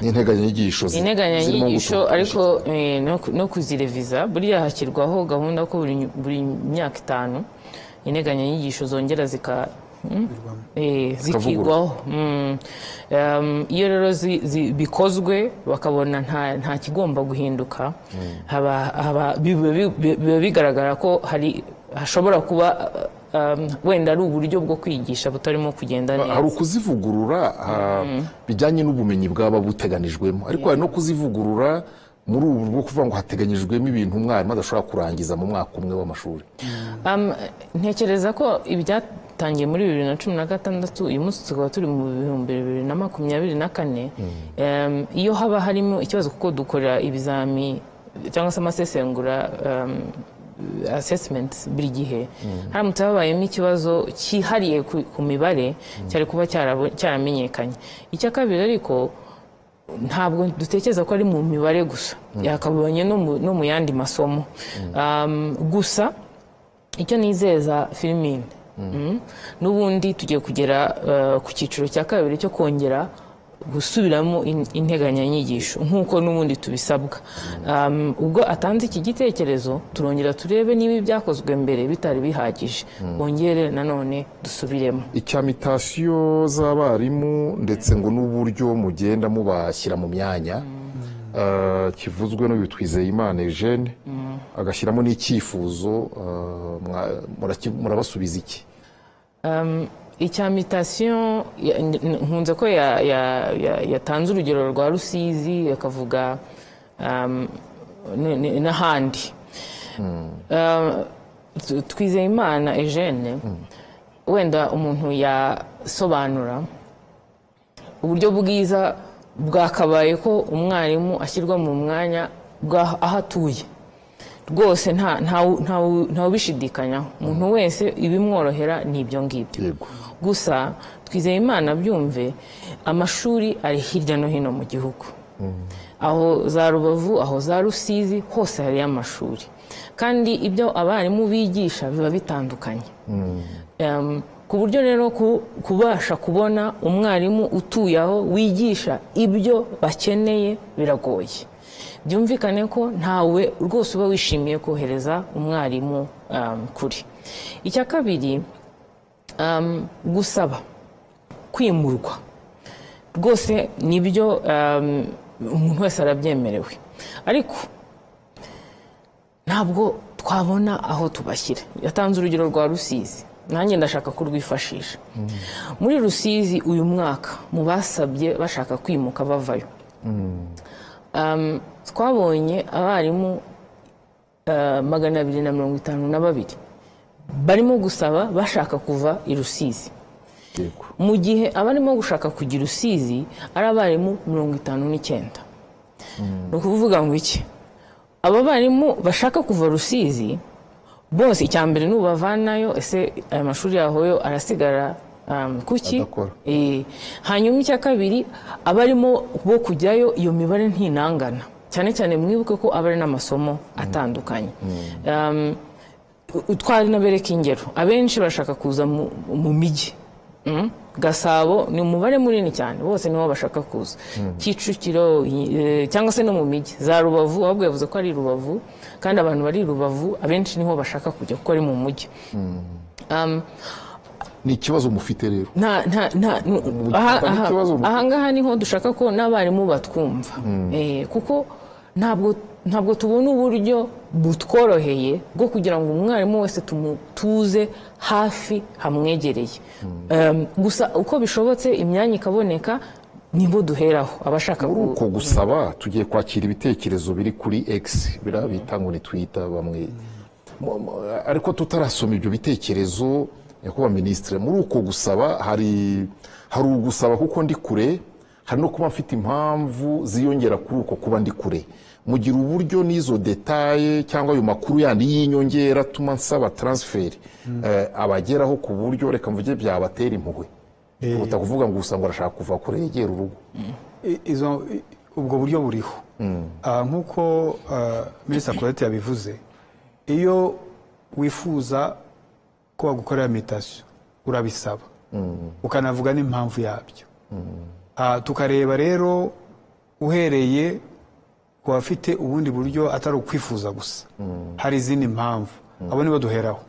n'integanyanyigisho zi- zirimo integanyanyigisho guturuka- ariko eh, no ku- no kuzireviza buriya hashyirwaho gahunda ko buri buri myaka itanu integanyanyigisho zongera zika hmm? Eh, zikigwaho Mm. Um, iyo rero zi- zi- bikozwe bakabona nta- nta kigomba guhinduka haba- haba- biba bi- biba bigaragara ko hari hashobora kuba um, wenda ari uburyo bwo kwigisha butarimo kugenda neza hari ukuzivugurura ah, bijyanye n'ubumenyi bwaba buteganijwemo ariko hari no kuzivugurura muri ubu bwo kuvuga ngo hateganyijwemo ibintu umwarimu adashobora kurangiza mu mwaka umwe w'amashuri Um, ntekereza ko ibyatangiye muri bibiri na cumi na gatandatu uyu munsi tukaba turi mu bihumbi bibiri na makumyabiri na kane Um, iyo haba harimo ikibazo kuko dukorera ibizami cyangwa se amasesengura um, assessment buri gihe haramutse habayemo ikibazo cyihariye ku, ku mibare cyari kuba cyarabo- cyaramenyekanye icya kabiri ariko ntabwo dutekereza ko ari mu mibare gusa yakabonye no mu- no mu yandi masomo Um, gusa icyo nizeza filimi Mm. n'ubundi tugiye kugera eh, ku cyiciro cya kabiri cyo kongera gusubiramo in- integanyanyigisho nk'uko n'ubundi tubisabwa Um, ubwo atanze iki gitekerezo turongera turebe niba ibyakozwe mbere bitari bihagije bongere nanone dusubiremo icyamitasiyo z'abarimu ndetse ngo n'uburyo mugenda mubashyira mu myanya eh, kivuzwe n'uyu twizeyimana eugene agashyiramo n'icyifuzo eh, mwa- muraki- murabasubiza iki icya mitasiyo ya- n- n- nkunze ko ya- ya- ya- yatanze urugero rwa rusizi akavuga um, n- n- n'ahandi Um, tu- twizeyimana eugene wenda umuntu yasobanura uburyo bwiza bwakabaye ko umwarimu ashyirwa mu mwanya bw'aho aho atuye rwose nta- ntawu- ntawu- ntawubishidikanyaho umuntu wese ibimworohera ni ibyo ngibyo yego gusa twizeye imana byumve amashuri ari hirya no hino mu gihugu aho za rubavu aho za rusizi hose hariyo amashuri kandi ibyo abarimu bigisha biba bitandukanye Em, ku buryo rero ku- kubasha kubona umwarimu utuye aho wigisha ibyo bakeneye biragoye byumvikane ko ntawe rwose uba wishimiye kohereza umwarimu em, kure icya kabiri um, gusaba kwimurwa rwose nibyo um, umuntu wese arabyemerewe ariko ntabwo twabona aho tubashyira yatanze urugero rwa rusizi nanjye ndashaka kurwifashisha muri rusizi uyu mwaka mu basabye bashaka kwimuka bavayo um, twabonye abarimu uh, magana abiri na mirongo itanu na babiri barimo gusaba bashaka kuva i rusizi yego mu gihe abarimo gushaka kujya i rusizi ari abarimu mirongo itanu n'icyenda ni ukuvuga ngo iki aba barimu bashaka kuva rusizi bose icya mbere ni ubavanayo ese aya mashuri yaho yo arasigara um, kuki Adakora. Eh, hanyuma icya kabiri abarimo bo kujyayo iyo mibare ntinangana cyane cyane mwibuke ko aba ari n'amasomo atandukanye Um, u- twari nabereka ingero abenshi bashaka kuza mu- mu mijyi Mm. gasabo ni umubare munini cyane bose nibo bashaka kuza kicukiro eh, cyangwa se no mu mijyi za rubavu ahubwo yavuze ko ari i rubavu kandi abantu bari i rubavu abenshi niho bashaka kujya kuko ari mu mujyi Um, ni ikibazo mufite rero nta nta nta nu- aha- hari aha- ikibazo mu- ahangaha niho dushaka ko n'abarimu batwumva Eh, kuko ntabwo ntabwo tubona uburyo butworoheye bwo kugira ngo umwarimu wese tumutuze hafi hamwegereye Em, gusa uko bishobotse imyanya ikaboneka nibo duheraho abashaka muri ku- uko gusaba tugiye kwakira ibitekerezo biri kuri x biriya bita ngo ni twita bamwe Mu- mu- ariko tutarasoma ibyo bitekerezo nyakubahwa minisitiri muri uko gusaba hari hari ugusaba kuko ndi kure hari no kuba mfite impamvu ziyongera kuri uko kuba ndi kure mugira uburyo n'izo detaye cyangwa ayo makuru yandi y'inyongera atuma nsaba taransiferi eh, abageraho ku buryo reka mvuge byabatera impuhwe kuruta kuvuga ngo gusa ngo arashaka kuva kure yegera urugo I- izo i- ubwo buryo buriho Ah, nk'uko minisita colette yabivuze iyo wifuza ko bagukorera meditasiyo urabisaba ukanavuga n'impamvu yabyo Ah, tukareba rero uhereye ku bafite ubundi buryo atari ukwifuza gusa hari izindi mpamvu abo nibo duheraho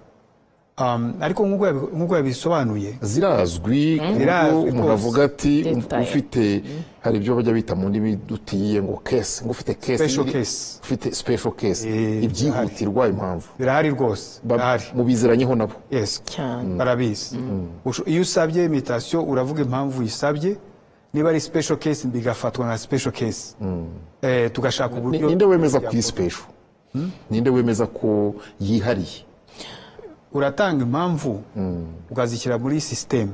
Um, ariko nk'uko yabi- nk'uko yabisobanuye zirazwi ku buryo Zirazwi umuntu rwose. avuga ati Detail. ufite hari ibyo bajya bita mu ndimi dutiye ngo kese ngo ufite kese Special iri- case. ufite special case Eh, ibyihutirwa impamvu birahari rwose Ba- birahari mubiziranyeho nabo yes cyane barabizi Usho- iyo usabye imitasiyo uravuga impamvu uyisabye niba ari special case bigafatwa nka special case Eh, tugashaka Ni- uburyo ninde wemeza ko iyi special ninde wemeza ko yihariye uratanga impamvu ukazishyira muri sisiteme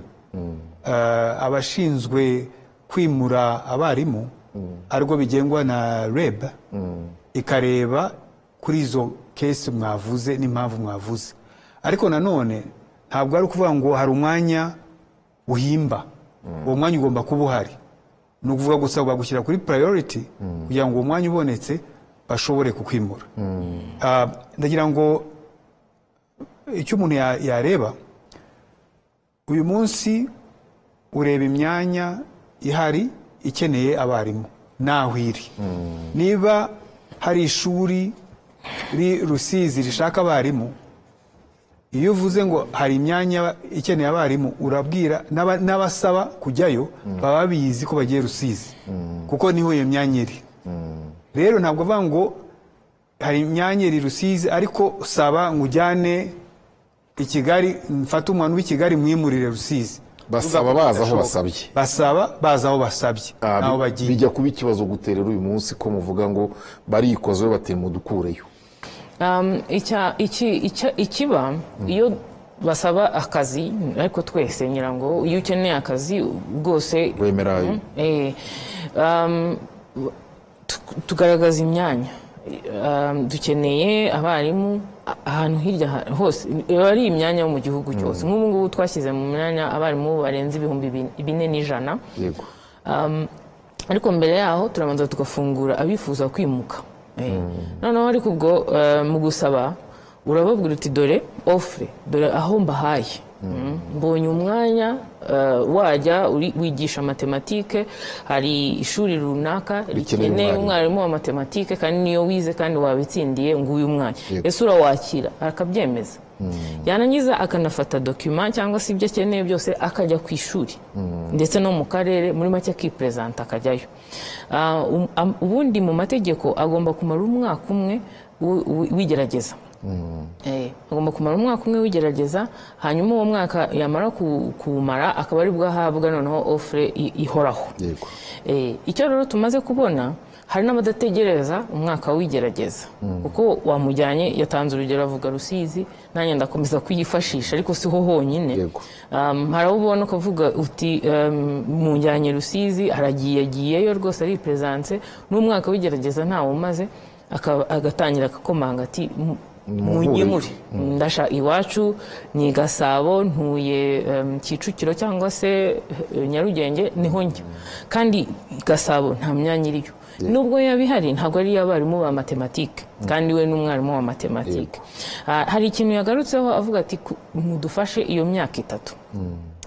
abashinzwe kwimura abarimu aribwo bigengwa na reb ikareba kuri izo kesi mwavuze n'impamvu mwavuze ariko nanone ntabwo ari ukuvuga ngo hari umwanya uhimba uwo mwanya ugomba kuba uhari ni ukuvuga gusa bagushyira kuri purayoriti kugira ngo uwo mwanya ubonetse bashobore kukwimura Ah, ndagira ngo icyo umuntu ya- yareba uyu munsi ureba imyanya ihari ikeneye abarimu naho iri niba hari ishuri ri rusizi rishaka abarimu iyo uvuze ngo hari imyanya ikeneye abarimu urabwira n'aba- n'abasaba kujyayo baba bizi ko bagiye rusizi kuko niho iyo myanya iri rero ntabwo avuga ngo hari imyanya iri rusizi ariko saba ngo ujyane i kigali mfate umwana w'i kigali mwimurire rusizi basaba baza aho basabye basaba baza aho basabye Ah, ntaho bi- bagiye bijya kuba ikibazo guterera uyu munsi ko muvuga ngo barikoze bateye mudukureyo Um, icya- iki- icya- ikiba iyo basaba akazi ariko twese nyirango iyo ukeneye akazi bwose rwemera ayo Eh, um, tu- tugaragaza imyanya Um, dukeneye abarimu a- ahantu hirya ha- hose iba ari imyanya yo mu gihugu cyose nk'ubu ngubu twashyize mu myanya abarimu barenze ibihumbi bin- bine n'ijana yego Um, ariko mbere yaho turabanza tugafungura abifuza kwimuka Eh, noneho ariko ubwo eh, mu gusaba urababwira uti dore ofure dore aho mbahaye Mm. mbonye umwanya eh, wajya uri- wigisha matematike hari ishuri runaka Rikeneye rikeneye umwarimu. umwarimu wa matematike kandi niyo wize kandi wabitsindiye ngo uyu mwanya Yego. ese urawakira akabyemeza yanangiza akanafata dokima cyangwa se ibyo akeneye byose akajya ku ishuri ndetse no mu karere muri make akiperezanta akajyayo Ah, um- am- ubundi mu mategeko agomba kumara umwaka umwe wi- wi- wigerageza Eh, agomba kumara umwaka umwe wigerageza hanyuma uwo mwaka yamara ku- kuwumara akaba ari bwo ahabwa noneho ofure i- ihoraho yego Eh, icyo rero tumaze kubona hari n'abadategereza umwaka w'igerageza kuko wamujyanye yatanze urugero avuga rusizi nanjye ndakomeza kuyifashisha ariko siho honyine Yego. um, hari abo ubona ukavuga uti um, mujyanye rusizi aragiye agiyeyo rwose ariperezanse n'umwaka w'igerageza ntawe umaze akaba- agatangira akakomanga ati "Mu- Mumpure." mungemure ndasha iwacu ni gasabo ntuye em, kicukiro cyangwa se eh, nyarugenge niho njya kandi gasabo nta myanya iriyo nubwo yaba ihari ntabwo ari iy'abarimu ba matematike kandi we n'umwarimu wa matematike Ah, hari ikintu yagarutseho avuga ati "Ku- mudufashe iyo myaka itatu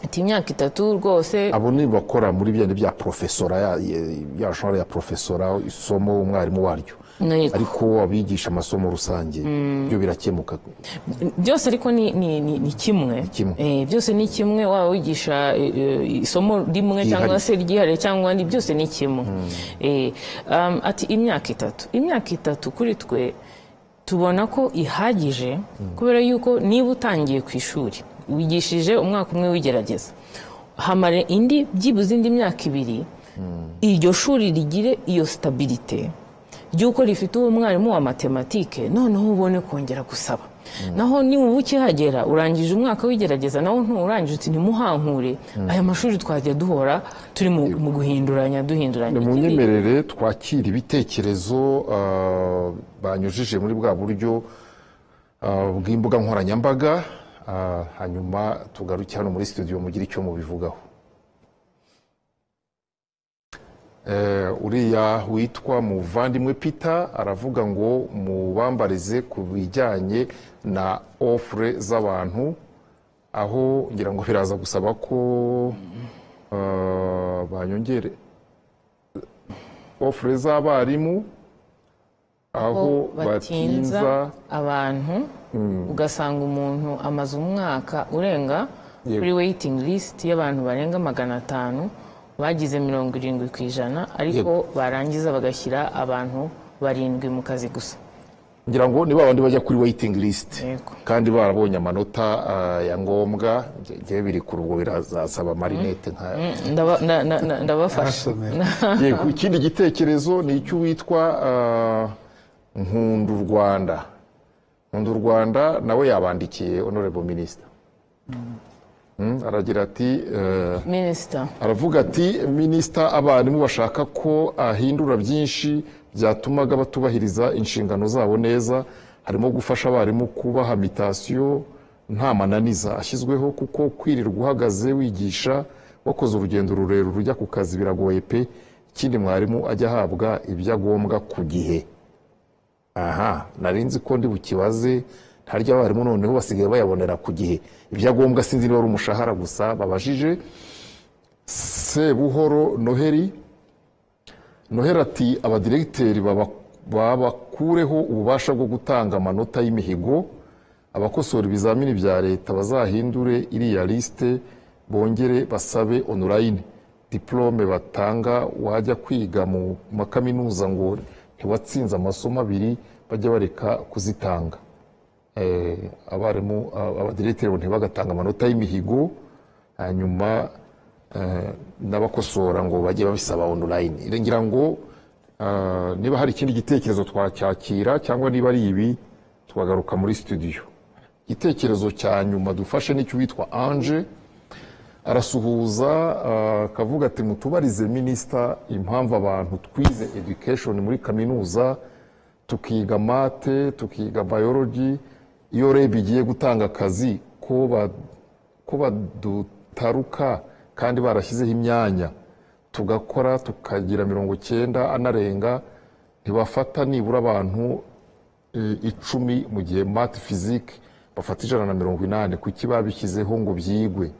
ati imyaka itatu rwose abo ni bakora muri bya bya profesora ya- ya- ya genre ya profesora isomo umwarimu waryo Yego. ariko abigisha amasomo rusange byo birakemuka byose ariko ni, ni, ni, ni kimwe kimwe. Eh, byose ni kimwe waba wigisha eh, eh, isomo rimwe Ryihariye. cyangwa se ryihariye cyangwa ni byose ni kimwe Eh, um, ati imyaka itatu imyaka itatu kuri twe tubona ko ihagije kubera yuko niba utangiye ku ishuri wigishije umwaka umwe w'igerageza hamare indi byibuze indi myaka ibiri iryo shuri rigire iyo sitabirite ry'uko rifite uwo mwarimu wa matematike noneho ubone kongera gusaba naho niba ukihagera urangije umwaka w'igerageza nawe nturangije uti ntimuhankure aya mashuri twajya duhora turi mu mu guhinduranya duhinduranya mu Ikindi- nyemerere twakira ibitekerezo ah, banyujije muri bwa buryo ah, bw'imbuga nkoranyambaga ah, hanyuma tugaruke hano muri studio mugire icyo mubivugaho Eh, uriya witwa muvandimwe peter aravuga ngo mubambarize ku bijyanye na ofure z'abantu aho ngira ngo biraza gusaba ko eh, banyongere ofure z'abarimu aho batinza abantu ugasanga umuntu amaze umwaka urenga Yego. kuri weyitingi lisiti y'abantu barenga magana atanu bagize mirongo irindwi ku ijana ariko barangiza bagashyira abantu barindwi mu kazi gusa ngira ngo ni ba bandi bajya kuri weyitingi lisiti Yego. kandi barabonye amanota ah, ya ngombwa nge- ngewe biri ku rugo birazasaba marinete nka Ndaba- na- na- na- ndabafasha arasomera yego ikindi gitekerezo ni icy'uwitwa ah, nkundu rwanda nkundu rwanda nawe yabandikiye honorable minisita aragira ati eh, minisita aravuga ati minisita abarimu bashaka ko ahindura byinshi byatumaga batubahiriza inshingano zabo neza harimo gufasha abarimu kubaha mitasiyo nta mananiza ashyizweho kuko kwirirwa uhagaze wigisha wakoze urugendo rurerure ujya ku kazi biragoye pe ikindi mwarimu ajya ahabwa ibyo agombwa ku gihe aha nari nzi ko ndi bukibaze ntarya abarimu noneho basigaye bayabonera ku gihe ibyo agombwa sinzi niba ari umushahara gusa babajije Sebuhoro Noheri Noheri ati abadiregiteri baba- babakureho ububasha bwo gutanga amanota y'imihigo abakosora ibizamini bya leta bazahindure iriya lisite bongere basabe online diplome batanga wajya kwiga mu makaminuza ngo ntiwatsinze amasomo abiri bajya bareka kuzitanga Eh, abarimu ab- abadiregiteri ngo ntibagatanga amanota y'imihigo hanyuma eh, n'abakosora ngo bajye babisaba online ngira ngo eh, niba hari ikindi gitekerezo twacyakira cyangwa niba ari ibi twagaruka muri studio igitekerezo cya nyuma dufashe nicyo witwa Ange arasuhuza eh, akavuga ati mutubarize minisita impamvu abantu twize education muri kaminuza tukiga mate tukiga biology iyo reb igiye gutanga akazi ko ba- ko badutaruka kandi barashyizeho imyanya tugakora tukagira mirongo cyenda anarenga ntibafata nibura abantu i- icumi mu gihe mati fizike bafata ijana na mirongo inani kuki babishyizeho ngo byigwe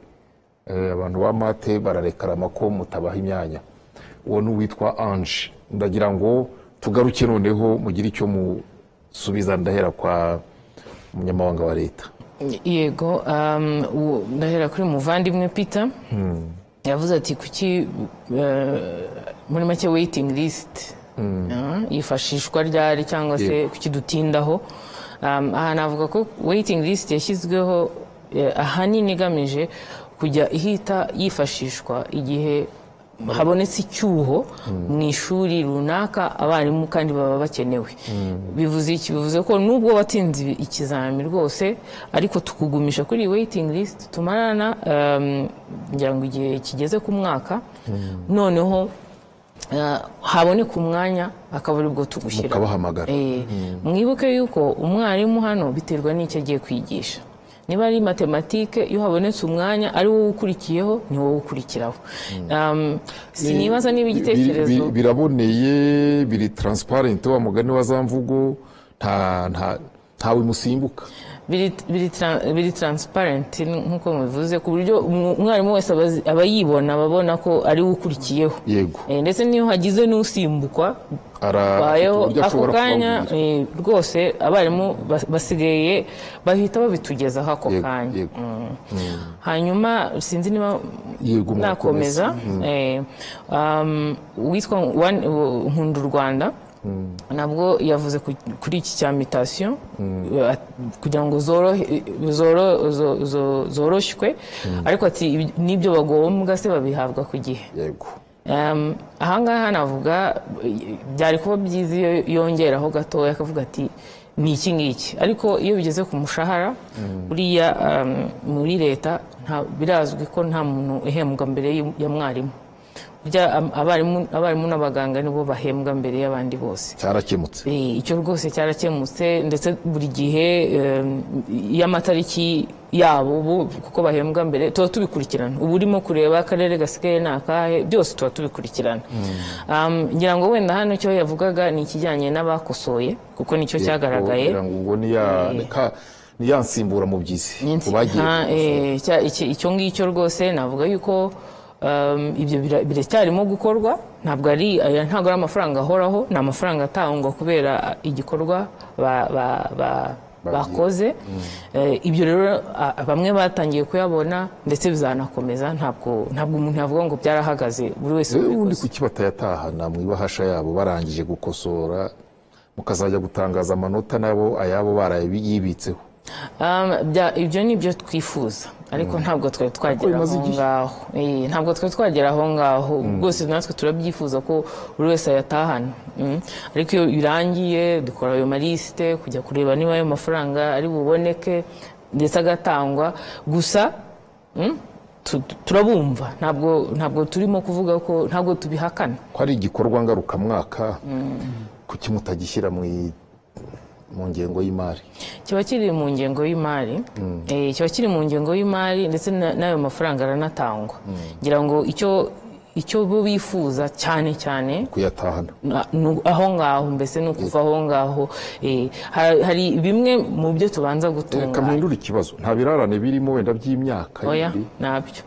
Eh, abantu ba mate bararekarama ko mutabaha imyanya uwo ni uwitwa anje ndagira ngo tugaruke noneho mugire icyo musubiza ndahera kwa munyamabanga wa leta yego um, u- ndahera kuri muvandimwe peter yavuze ati kuki eh, muri make waiting list Ah, yifashishwa ryari cyangwa se Yego. kuki dutindaho um, aha navuga ko waiting list yashyizweho eh, ahanini igamije kujya ihita yifashishwa igihe habonetse icyuho mu ishuri runaka abarimu kandi baba bakenewe bivuze iki bivuze ko nubwo watinze ibi- ikizami rwose ariko tukugumisha kuri iyi waiting list tumarana um, ngira ngo igihe kigeze ku mwaka noneho eh, haboneka umwanya akaba aribwo tugushyira mukabahamagara Eh, mwibuke yuko umwarimu hano biterwa n'icyo agiye kwigisha niba ari matematike iyo habonetse umwanya ari wowe ukurikiyeho ni wowe ukurikiraho Um, sinibaza niba igitekerezo Biri- biri- biraboneye biri transparent wa mugani wa za mvugo nta nta ntawe musimbuka biri biri tra- biri transparent nk'uko mubivuze ku buryo umu- umwarimu wese aba azi- aba yibona aba abona ko ari we ukurikiyeho yego Eh, ndetse n'iyo hagize n'usimbukwa Ara- bayeho uburyo ako ashobora kanya kubabwira. eh, rwose abarimu bas- basigaye bahita babitugezaho ako Yego, kanya yego. Mm. hanyuma sinzi niba yego murakomeza. nakomeza eh, um, uwitwa Wan- u- nkunda u rwanda nabwo yavuze ku- kuri iki cya mitasiyo eh, at- kugira ngo zorohe- zoro- zo- zo- zoroshywe ariko ati ibi- n'ibyo bagombwa se babihabwa ku gihe yego Um, ahangaha navuga eh, byari kuba byiza iyo yongeraho gatoya akavuga ati ni iki ngiki ariko iyo bigeze ku mushahara buriya um, muri leta nta- birazwi ko nta muntu uhembwa mbere y'u- ya mwarimu burya am- abarimu abarimu n'abaganga nibo bahembwa mbere y'abandi bose cyarakemutse Eh, icyo rwose cyarakemutse ndetse buri gihe em, iyo amatariki yabo ubu kuko bahembwa mbere tuba tubikurikirana ubu urimo kureba akarere gasigaye ni akahe byose tuba tubikurikirana Um, ngira ngo wenda hano icyo yavugaga ni ikijyanye n'abakosoye kuko nicyo cyagaragaye Kugira ngo ubwo ni ya ni ka- ni ya nsimbura mu byizi Ni insi- ku bagiye nta- gukosora. eh, cya- iki- icyo ngicyo rwose navuga yuko Um, ibyo bira- biracyarimo gukorwa ntabwo ari aya ntabwo ari amafaranga ahoraho ni amafaranga atangwa kubera igikorwa ba- ba- ba- bakoze Eh, ibyo rero a- bamwe batangiye kuyabona ndetse bizanakomeza ntabwo ntabwo umuntu yavuga ngo byarahagaze buri wese rero ubundi ubikoze kuki batayatahana mu ibahasha yabo barangije gukosora mukazajya gutangaza amanota nabo ayabo barayibitseho Um, bya- ibyo ni byo twifuza ariko ntabwo twari twagera bimaze aho igihe. ngaho Eh, ntabwo twari twagera aho ngaho rwose natwe turabyifuza ko buri wese ayatahana Mm. ariko iyo birangiye dukora ayo malisite kujya kureba niba ayo mafaranga ari buboneke ndetse agatangwa gusa mm, tu- tu- turabumva ntabwo ntabwo turimo kuvuga ko ntabwo tubihakana ko ari igikorwa ngarukamwaka kuki mutagishyira mu i- mu ngengo y'imari kiba kiri mu ngengo y'imari Eh, kiba kiri mu ngengo y'imari ndetse na- n'ayo mafaranga aranatangwa ngira ngo icyo icyo bo bifuza cyane cyane kuyatahana na- nu- aho ngaho mbese ni ukuva aho ngaho Eh, ha- hari bimwe mu byo tubanza reka gutunga mpindure ikibazo nta birarane birimo wenda by'imyaka oya yindi. nabyo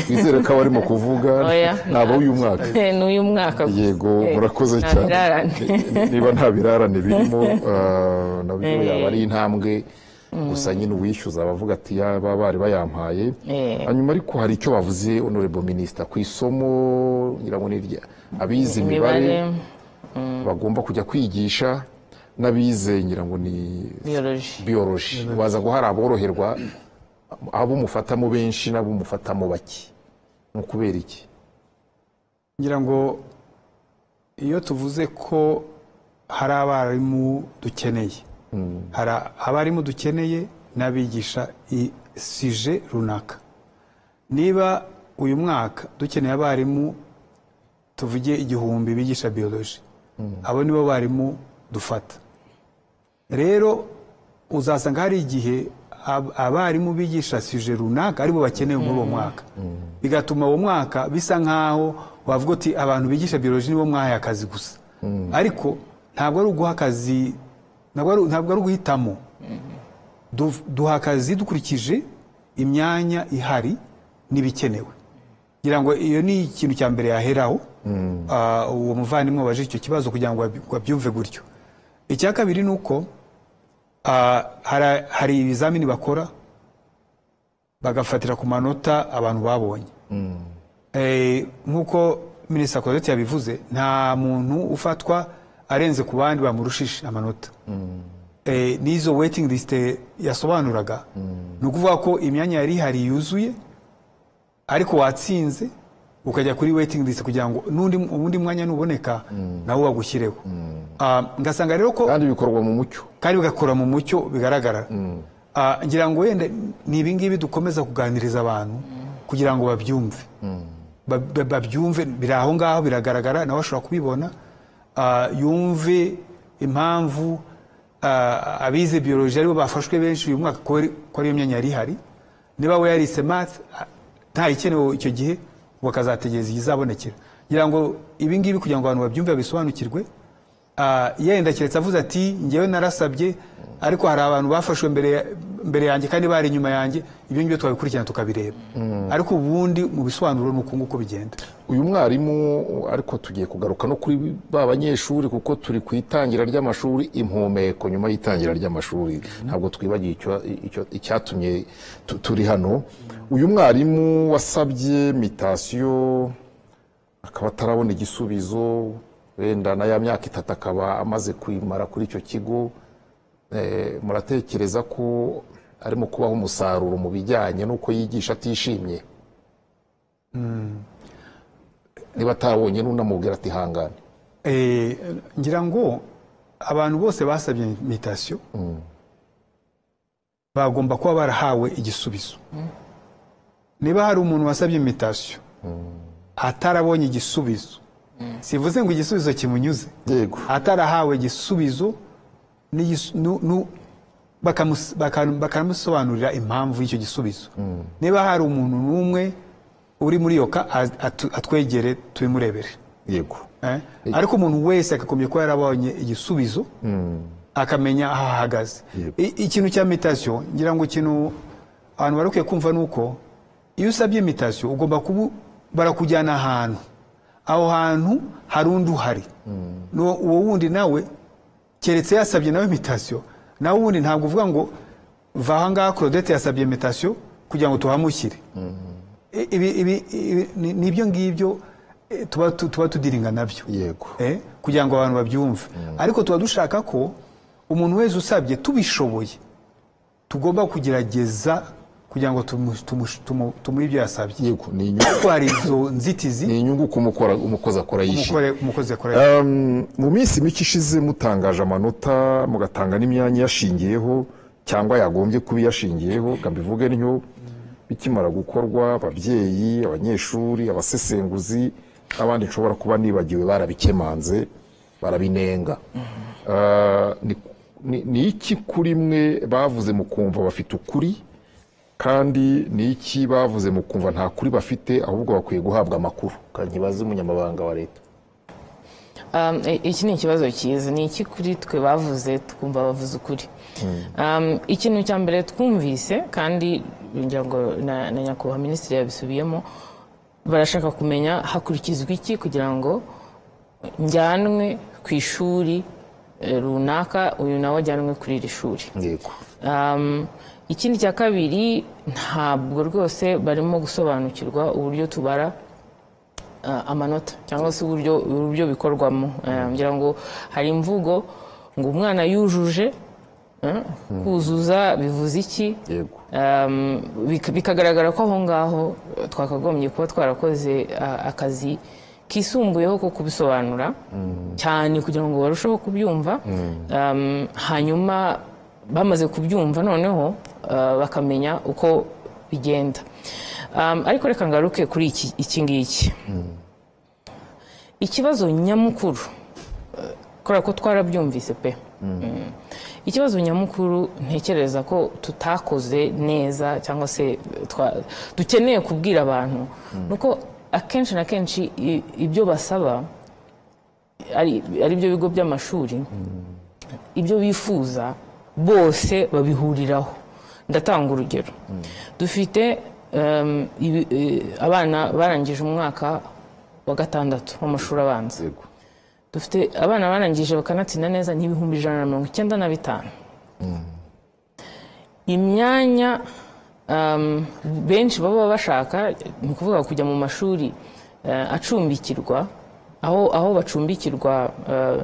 wizere ko abarimo kuvuga Oya. nabo uyu mwaka n'uyu mwaka gusa. yego Eh, murakoze nta cyane birarane. Ni- niba nta birarane birimo ah, nabyo Eh. yaba ari intambwe gusa nyine uwishyuza abavuga ati yaba bari bayampaye Eh. hanyuma ariko hari icyo bavuze honorable minister ku isomo ngira ngo ni irya abize imibare imibare bagomba kujya kwigisha n'abize ngira ngo ni biyoloji biyoroji baza guhara aboroherwa abo mufatamo benshi n'abo mufatamo bake ni ukubera iki ngira ngo iyo tuvuze ko hari abarimu dukeneye hari abarimu dukeneye n'abigisha i- sije runaka niba uyu mwaka dukeneye abarimu tuvuge igihumbi bigisha biyoloji abo nibo barimu dufata rero uzasanga hari igihe ab- abarimu bigisha suje runaka aribo bakenewe muri uwo mwaka bigatuma uwo mwaka bisa nk'aho wavuga uti abantu bigisha biyoloji nibo mwahaye akazi gusa ariko ntabwo ari uguha akazi ntabwo ari- ntabwo ari uguhitamo Du- duha akazi dukurikije imyanya ihari n'ibikenewe ngira ngo iyo ni ikintu cya mbere yaheraho Ah, uwo muvandimwe waje icyo kibazo kugira ngo wabi- wabyumve gutyo icya kabiri ni uko ah, hari- hari ibizamini bakora bagafatira ku manota abantu babonye Eh, nk'uko minisita Claudette yabivuze nta muntu ufatwa arenze ku bandi bamurushije amanota Eh, n'izo waiting list yasobanuraga ni ukuvuga ko imyanya yari ihari yuzuye ariko watsinze ukajya kuri waiting list kugira ngo n'undi ubundi mwanya nuboneka nawe wagushyireho Ah, ngasanga rero ko kandi bikorwa mu mucyo kandi bigakora mu mucyo bigaragara Ah, ngira ngo wenda ni ibingibi dukomeza kuganiriza abantu kugira ngo babyumve Ba- ba- babyumve biri aho ngaho biragaragara nawe ashobora kubibona Ah, yumve impamvu ah, abize biyoloji aribo bafashwe benshi uyu mwaka ko ari- ko ariyo myanya yari ihari niba we yarise math ah, ntayikenewe icyo gihe bakazategereza izabonekera ngira ngo ibingibi kugira ngo abantu babyumve babisobanukirwe Ah, yenda keretse avuze ati ngewe narasabye ariko hari abantu bafashwe mbere ya- mbere yanjye kandi bari inyuma yanjye ibyo ngibyo twabikurikirana tukabireba ariko ubundi mu bisobanuro ni uku nguko bigenda uyu mwarimu ariko tugiye kugaruka no kuri ba banyeshuri kuko turi ku itangira ry'amashuri impumeko nyuma y'itangira ry'amashuri ntabwo twibagiye icyo- icyo- icyatumye tu- turi hano uyu mwarimu wasabye mitasiyo akaba atarabona igisubizo wenda na ya myaka itatu akaba amaze kuyimara kuri icyo kigo Eh, muratekereza ko arimo kubaho umusaruro mu bijyanye n'uko yigisha atishimye niba atabonye n'unamubwira ati hangane Eh, ngira ngo abantu bose basabye mitasiyo bagomba kuba barahawe igisubizo niba hari umuntu wasabye mitasiyo atarabonye igisubizo sivuze ngo igisubizo kimunyuze yego atarahawe igisubizo n'igis- nu- nu- bakamus- baka- bakamusobanurira impamvu y'icyo gisubizo niba hari umuntu n'umwe uri muri iyo ka a- atu- atwegere tubimurebere yego eh? ariko umuntu wese agakomye kuba yarabonye igisubizo akamenya aho ahagaze Yep. I- ikintu cya mitasiyo ngira ngo ikintu abantu barukwiye kumva ni uko iyo usabye mitasiyo ugomba kuba barakujyana ahantu aho hantu hari undi uhari N'uwo- uwo wundi nawe keretse yasabye nawe imitasiyo nawe ubundi ntabwo uvuga ngo va aha ngaha claudette yasabye imitasiyo kugira ngo tuhamukire I- ibi ibi ibi- ni ni ibyo ngibyo eh, tuba tu- tuba tudiringa nabyo Yego. Eh, kugira ngo abantu babyumve ariko tuba dushaka ko umuntu wese usabye tubishoboye tugomba kugerageza kugira ngo tumu- tumu- tumu- tumuhe ibyo yasabye yego ni inyungu kuko hari izo nzitizi ni inyungu ko umukora umukozi akora yishyura umukore- umukozi akora Um, mu minsi mike ishize mutangaje amanota mugatanga n'imyanya yashingiyeho cyangwa yagombye kuba iyashingiyeho ngo mbivuge ntyo bikimara gukorwa ababyeyi abanyeshuri abasesenguzi n'abandi nshobora kuba nibagiwe barabikemanze barabinenga Uh, ni- ni- ni iki kuri mwe bavuze mu kumva bafite ukuri kandi ni iki bavuze mu kumva nta kuri bafite ahubwo bakwiye guhabwa amakuru kankibaze umunyamabanga wa leta Um, i- iki ni ikibazo cyiza ni iki kuri twe bavuze twumva bavuze ukuri Um, ikintu cya mbere twumvise kandi ngira ngo na na nyakubahwa minisitiri yabisubiyemo barashaka kumenya hakurikizwa iki kugira ngo njyanwe ku ishuri eh, runaka uyu nawe ajyanwe kuri iri shuri yego Um, ikindi cya kabiri ntabwo rwose barimo gusobanukirwa uburyo tubara uh, amanota cyangwa se uburyo uburyo bikorwamo Eh, ngira ngo hari imvugo ngo umwana yujuje eh, kuzuza bivuze iki yego Um, bik- bikagaragara ko aho ngaho eh, twakagombye kuba twarakoze ah, akazi kisumbuyeho ko kubisobanura cyane kugira ngo barusheho kubyumva Um, hanyuma bamaze kubyumva noneho ah, bakamenya uko bigenda Um, ariko reka ngaruke kuri iki iki ngiki ikibazo nyamukuru eh, kubera ko twarabyumvise pe Mm. ikibazo nyamukuru ntekereza ko tutakoze neza cyangwa se eh, twa- dukeneye kubwira abantu ni uko akenshi na kenshi i- ibyo basaba ari ari byo bigo by'amashuri ibyo bifuza bose babihuriraho ndatanga urugero dufite em, ibi- eh, abana barangije umwaka wa gatandatu w'amashuri abanza yego dufite abana barangije bakanatsinda neza ni ibihumbi ijana na mirongo icyenda na bitanu imyanya um, benshi baba bashaka ni ukuvuga kujya mu mashuri eh, acumbikirwa aho aho bacumbikirwa eh,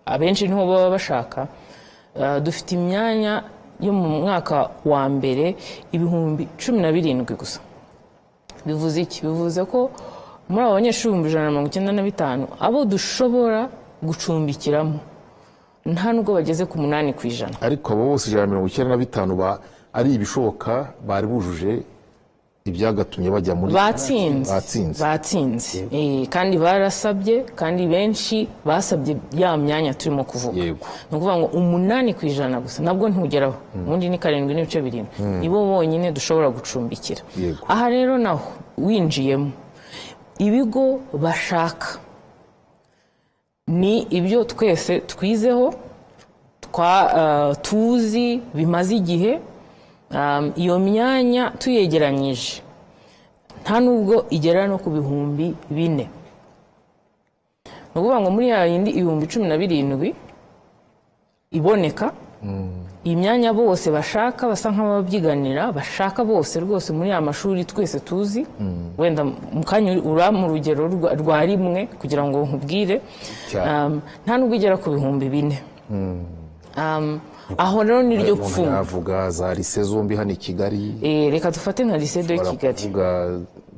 abenshi niho baba bashaka Eh, dufite imyanya yo mu mwaka wa mbere ibihumbi cumi na birindwi gusa bivuze iki bivuze ko muri abo banyeshuri ibihumbi ijana na mirongo icyenda na bitanu abo dushobora gucumbikiramo nta nubwo bageze ku munani ku ijana ariko abo bose ijana na mirongo icyenda na bitanu ba ari ibishoboka bari bujuje ibyagatumye bajya muri batsinze batsinze batsinze Eh, kandi barasabye kandi benshi basabye ya myanya turimo kuvuga Yego. ni ukuvuga ngo umunani ku ijana gusa nabwo ntugeraho ubundi ni karindwi n'ibice birindwi nibo bonyine dushobora gucumbikira Yego. aha rero naho winjiyemo ibigo bashaka ni ibyo twese twizeho twa eh, tuzi bimaze igihe Um, iyo myanya tuyegeranyije nta nubwo igera no ku bihumbi bine ni ukuvuga ngo muri ya yindi ibihumbi cumi na birindwi iboneka iyi myanya bose bashaka basa nk'ababyiganira bashaka bose rwose muri ya mashuri twese tuzi wenda mu kanya uri- urampa urugero rwa- rwa rimwe kugira ngo nkubwire Cyane. Um, nta nubwo igera ku bihumbi bine Um, aho rero ni ryo umuntu pfunwe yavuga za lise zombi hano i kigali Eh, reka dufate nka lycée de kigali baravuga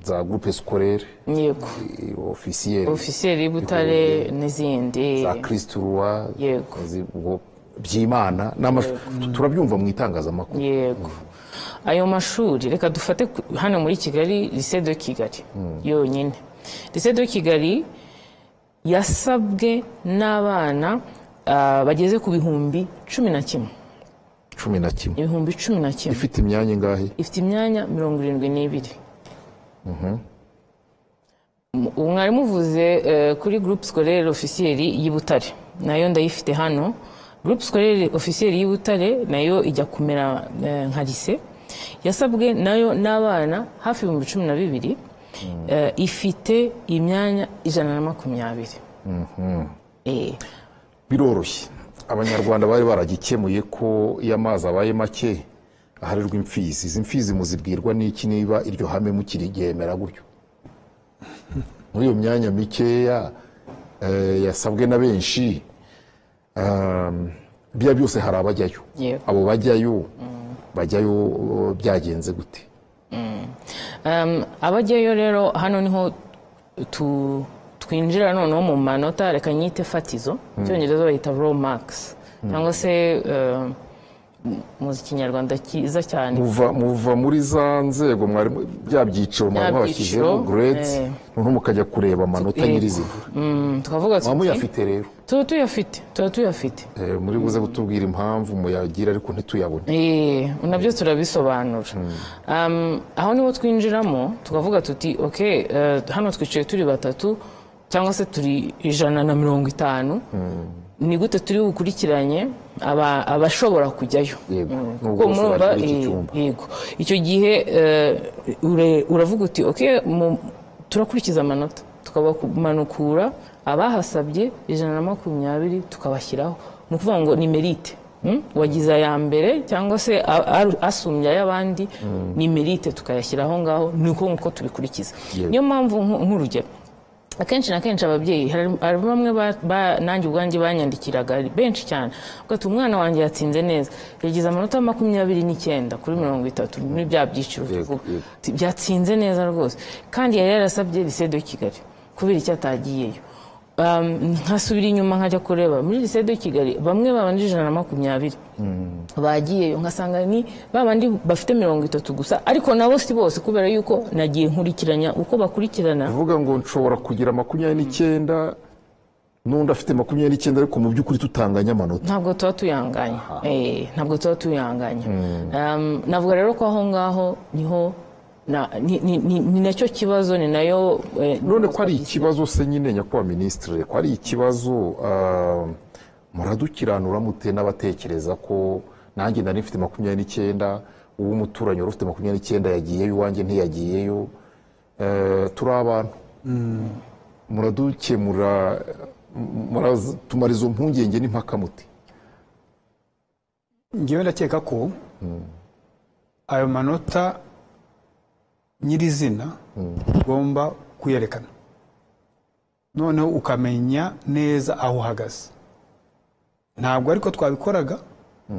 za groupe scolaire yego officielle ofisiyeri y'ubutare n'izindi za christ roi Yego. zi- ubwo byimana n'amashuri turabyumva mu itangazamakuru yego ayo mashuri reka dufate ku- hano muri kigali lycée de kigali yonyine lycée de kigali yasabwe n'abana ah, bageze ku bihumbi cumi na kimwe cumi na kimwe ibihumbi cumi na kimwe ifite imyanya ingahe ifite imyanya mirongo irindwi n'ibiri M- umwarimu uvuze eh, kuri groupe scolaire officielle y'i butare nayo ndayifite hano groupe scolaire officielle y'i butare nayo ijya kumera eh, nka lise yasabwe nayo n'abana hafi ibihumbi cumi na bibiri Eh, ifite imyanya ijana na makumyabiri Eh, biroroshye abanyarwanda bari baragikemuye ko iyo amazi abaye make aharirwa imfizi izi mfizi muzibwirwa n'iki niba iryo hame mukiriryemera gutyo muri iyo myanya mikeya eh, yasabwe na benshi um, bya byose hari abajyayo Yego. abo bajyayo bajyayo eh, byagenze gute um, abajyayo rero hano niho tu- twinjira noneho mu manota reka nyite fatizo mu cyongereza bayita raw marks cyangwa se eh, mu kinyarwanda cyiza cyane muva muva muri za nzego mwari mu- bya byiciro mwari Bya mwabashyizeho byiciro, grades eh. noneho mukajya kureba amanota Yego. nyirizina Mm, tukavuga muba tuti muyafite rero tuba tuyafite tuba tuyafite Eh, muri buze kutubwira impamvu muyagira ariko ntituyabone Eh, nabyo turabisobanura Um, aho niho twinjiramo tukavuga tuti ok eh, hano twicaye turi batatu cyangwa se turi ijana na mirongo itanu ni gute turi bukurikiranye aba- abashobora kujyayo Yego. Mm, N'ubwo kuko bose murumva, bari muri iki eh, cyumba. yego icyo gihe eh, ure- uravuga uti ok mu- turakurikiza amanota tukabamanukura abahasabye ijana na makumyabiri tukabashyiraho ni ukuvuga ngo ni merite Mm? wagize aya mbere cyangwa se a- a- asumbye ay'abandi ni merite tukayashyira aho ngaho ni uko nguko tubikurikiza Yego. niyo mpamvu nk- nk'urugero akenshi na kenshi ababyeyi hari hari bamwe ba- ba- nanjye ubwanjye banyandikiraga ari benshi cyane ugahita umwana wanjye yatsinze neza yagize amanota makumyabiri n'icyenda kuri mirongo itatu muri bya byiciro Yego, tuvuga yego. Ati, byatsinze neza rwose kandi yari yarasabye lycée de kigali kubera icyo atagiyeyo Um, nkasubira inyuma nkajya kureba muri lycée de kigali bamwe babanjije ijana na makumyabiri bagiyeyo nkasanga ni ba bandi bafite mirongo itatu gusa ariko nabo si bose kubera yuko nagiye nkurikiranya uko bakurikirana uvuga ngo nshobora kugira makumyabiri n'icyenda n'undi afite makumyabiri n'icyenda ariko mu by'ukuri tutanganya amanota ntabwo tuba tuyanganya Eh, ntabwo tuba tuyanganya Um, navuga rero ko aho ngaho niho na- ni- ni- ni ni nacyo kibazo ni nayo eh, none ko ari ikibazo se nyine nyakubahwa minisitiri ko ari ikibazo ah, muradukiranura mute n'abatekereza ko nanjye nari mfite makumyabiri n'icyenda uw'umuturanyi wari ufite makumyabiri n'icyenda yagiyeyo iwanjye ntiyagiyeyo Eh, turi abantu muradukemura m- muratumara izo mpungenge n'impaka mute ngewe ndakeka ko ayo manota nyirizina ugomba kuyerekana noneho ukamenya neza aho uhagaze ntabwo ariko twabikoraga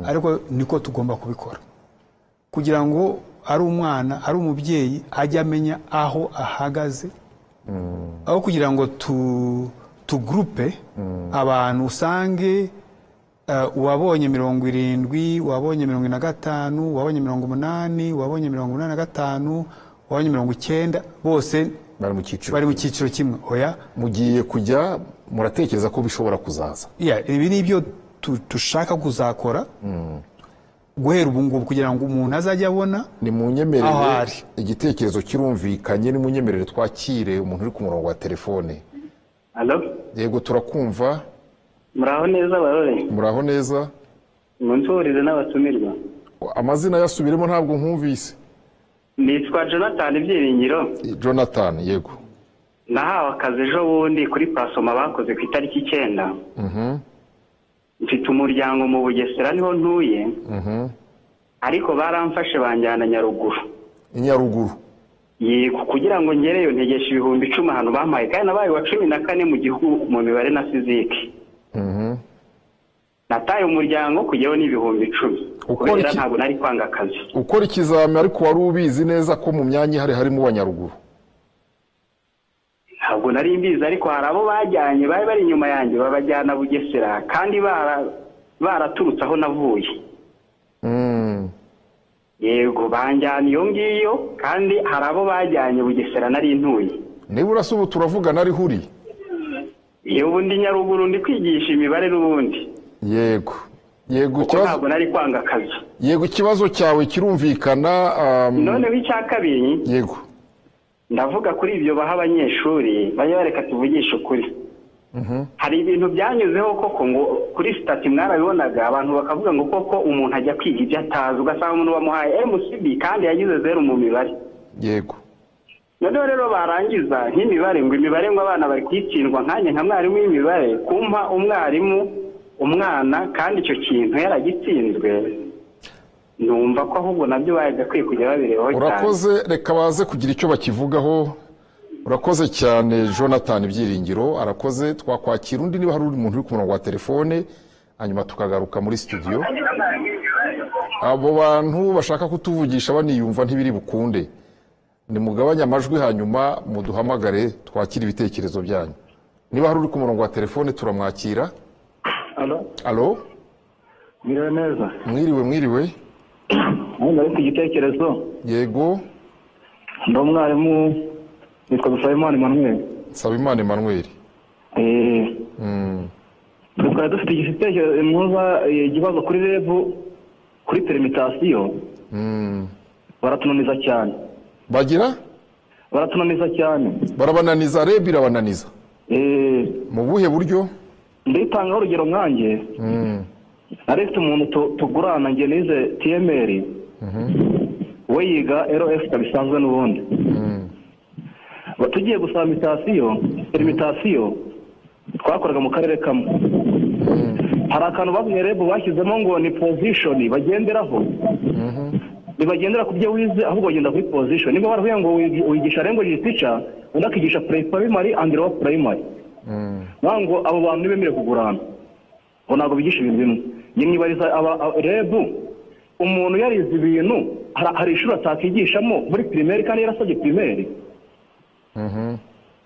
ariko niko tugomba kubikora kugira ngo ari umwana ari umubyeyi ajye amenya aho ahagaze aho kugira ngo tu tugurupe abantu usange eh, uwabonye mirongo irindwi uwabonye mirongo ine na gatanu uwabonye mirongo umunani uwabonye mirongo inani na gatanu uwabonye mirongo icyenda bose bari mu cyiciro bari mu cyiciro kimwe oya mugiye kujya muratekereza ko bishobora kuzaza Yeah, ibi ni ibyo tu- dushaka kuzakora guhera ubu ngubu kugira ngo umuntu azajye abona ni munyemerere Aho ari. igitekerezo kirumvikanye ni munyemerere twakire umuntu uri ku murongo wa telefone alo yego turakumva muraho neza barore muraho neza munsuhurize n'abatumirwa amazina yasubiremo ntabwo nkumvise nitwa jonathan ibyiringiro Eh, jonathan yego nahawe akazi ejo bundi kuri pasoma bakoze ku itariki icyenda mfite umuryango mu bugesera niho ntuye ariko baramfashe banjyana nyaruguru i nyaruguru yego kugira ngo ngereyo ntegesha ibihumbi icumi ahantu bampaye kandi nabaye uwa cumi na kane mu gihugu mu mibare na fizike nataye umuryango kujyaho n'ibihumbi icumi Ukora kubera iki? ntabwo nari kwanga akazi ukora ikizami ariko wari ubizi neza ko mu myanya ihari harimo uwa nyaruguru ntabwo nari mbizi ariko hari abo bajyanye bari bari inyuma yanjye babajyana bugesera kandi bara- baraturutse aho navuye Mm, yego banjyana iyo ngiyo kandi hari abo bajyanye bugesera nari ntuye nibura se ubu turavugana ariho uri iyo ubundi nyaruguru ndi kwigisha imibare n'ubundi yego yego kuko ikibazo ntabwo nari kwanga akazi yego ikibazo cyawe kirumvikana um, noneho icya kabiri yego ndavuga kuri ibyo baha abanyeshuri bajya bareka tuvugishe ukuri hari ibintu byanyuzeho koko ngo kuri sitati mwarabibonaga abantu bakavuga ngo koko umuntu ajya kwiga ibyo atazi ugasanga umuntu bamuhaye mcb kandi yagize zeru mu mibare yego noneho rero barangiza nk'imibare ngo imibare ngo abana bakitsindwa nkanjye nka mwarimu w'imibare kumpa umwarimu umwana kandi icyo kintu yaragitsinzwe numva ko ahubwo nabyo bagakwiye kujya babirebaho cyane urakoze reka baze kugira icyo bakivugaho urakoze cyane jonathan ibyiringiro arakoze twakwakira undi niba hari undi muntu uri ku murongo wa telefone hanyuma tukagaruka muri studio abo bantu bashaka kutuvugisha baniyumva ntibiri bukunde nimugabanye amajwi hanyuma muduhamagare twakire ibitekerezo byanyu niba hari uri ku murongo wa telefone turamwakira alo biriwe neza mwiriwe mwiriwe ubundi ariko igitekerezo yego ndi umwarimu nitwa dusabimana emmanuel nsabimana emmanuel eee Mm. twari dufite igitekerezo mwumva eh, ikibazo kuri rebu kuri perimitasiyo Mm. baratunaniza cyane bagira baratunaniza cyane barabananiza reb irabananiza eee mu buhe buryo nditangaho urugero mwanjye Mm. nari mfite umuntu tu- tugurana njye nize tiyemeri we yiga eroesita bisanzwe n'ubundi Mm. Ba- tugiye gusaba mitasiyo perimitasiyo twakoraga mu karere kamwe hari akantu bamwe rebu bashyizemo ngo ni pozishoni bagenderaho ntibagendera ku byo wize ahubwo bagenda kuri pozishoni niba baravuye ngo wigi- wigisha rengo jisica undi akigisha purayimari andi rowa purayimari Mm. ngira ngo abo bantu ntibemere kugurana ngo ntabwo bigisha ibintu bimwe njye mwibariza aba- aba- rebu umuntu yarize ibintu hari- hari ishuri atakigishamo muri pirimeri kandi yarasabye pirimeri Mhm.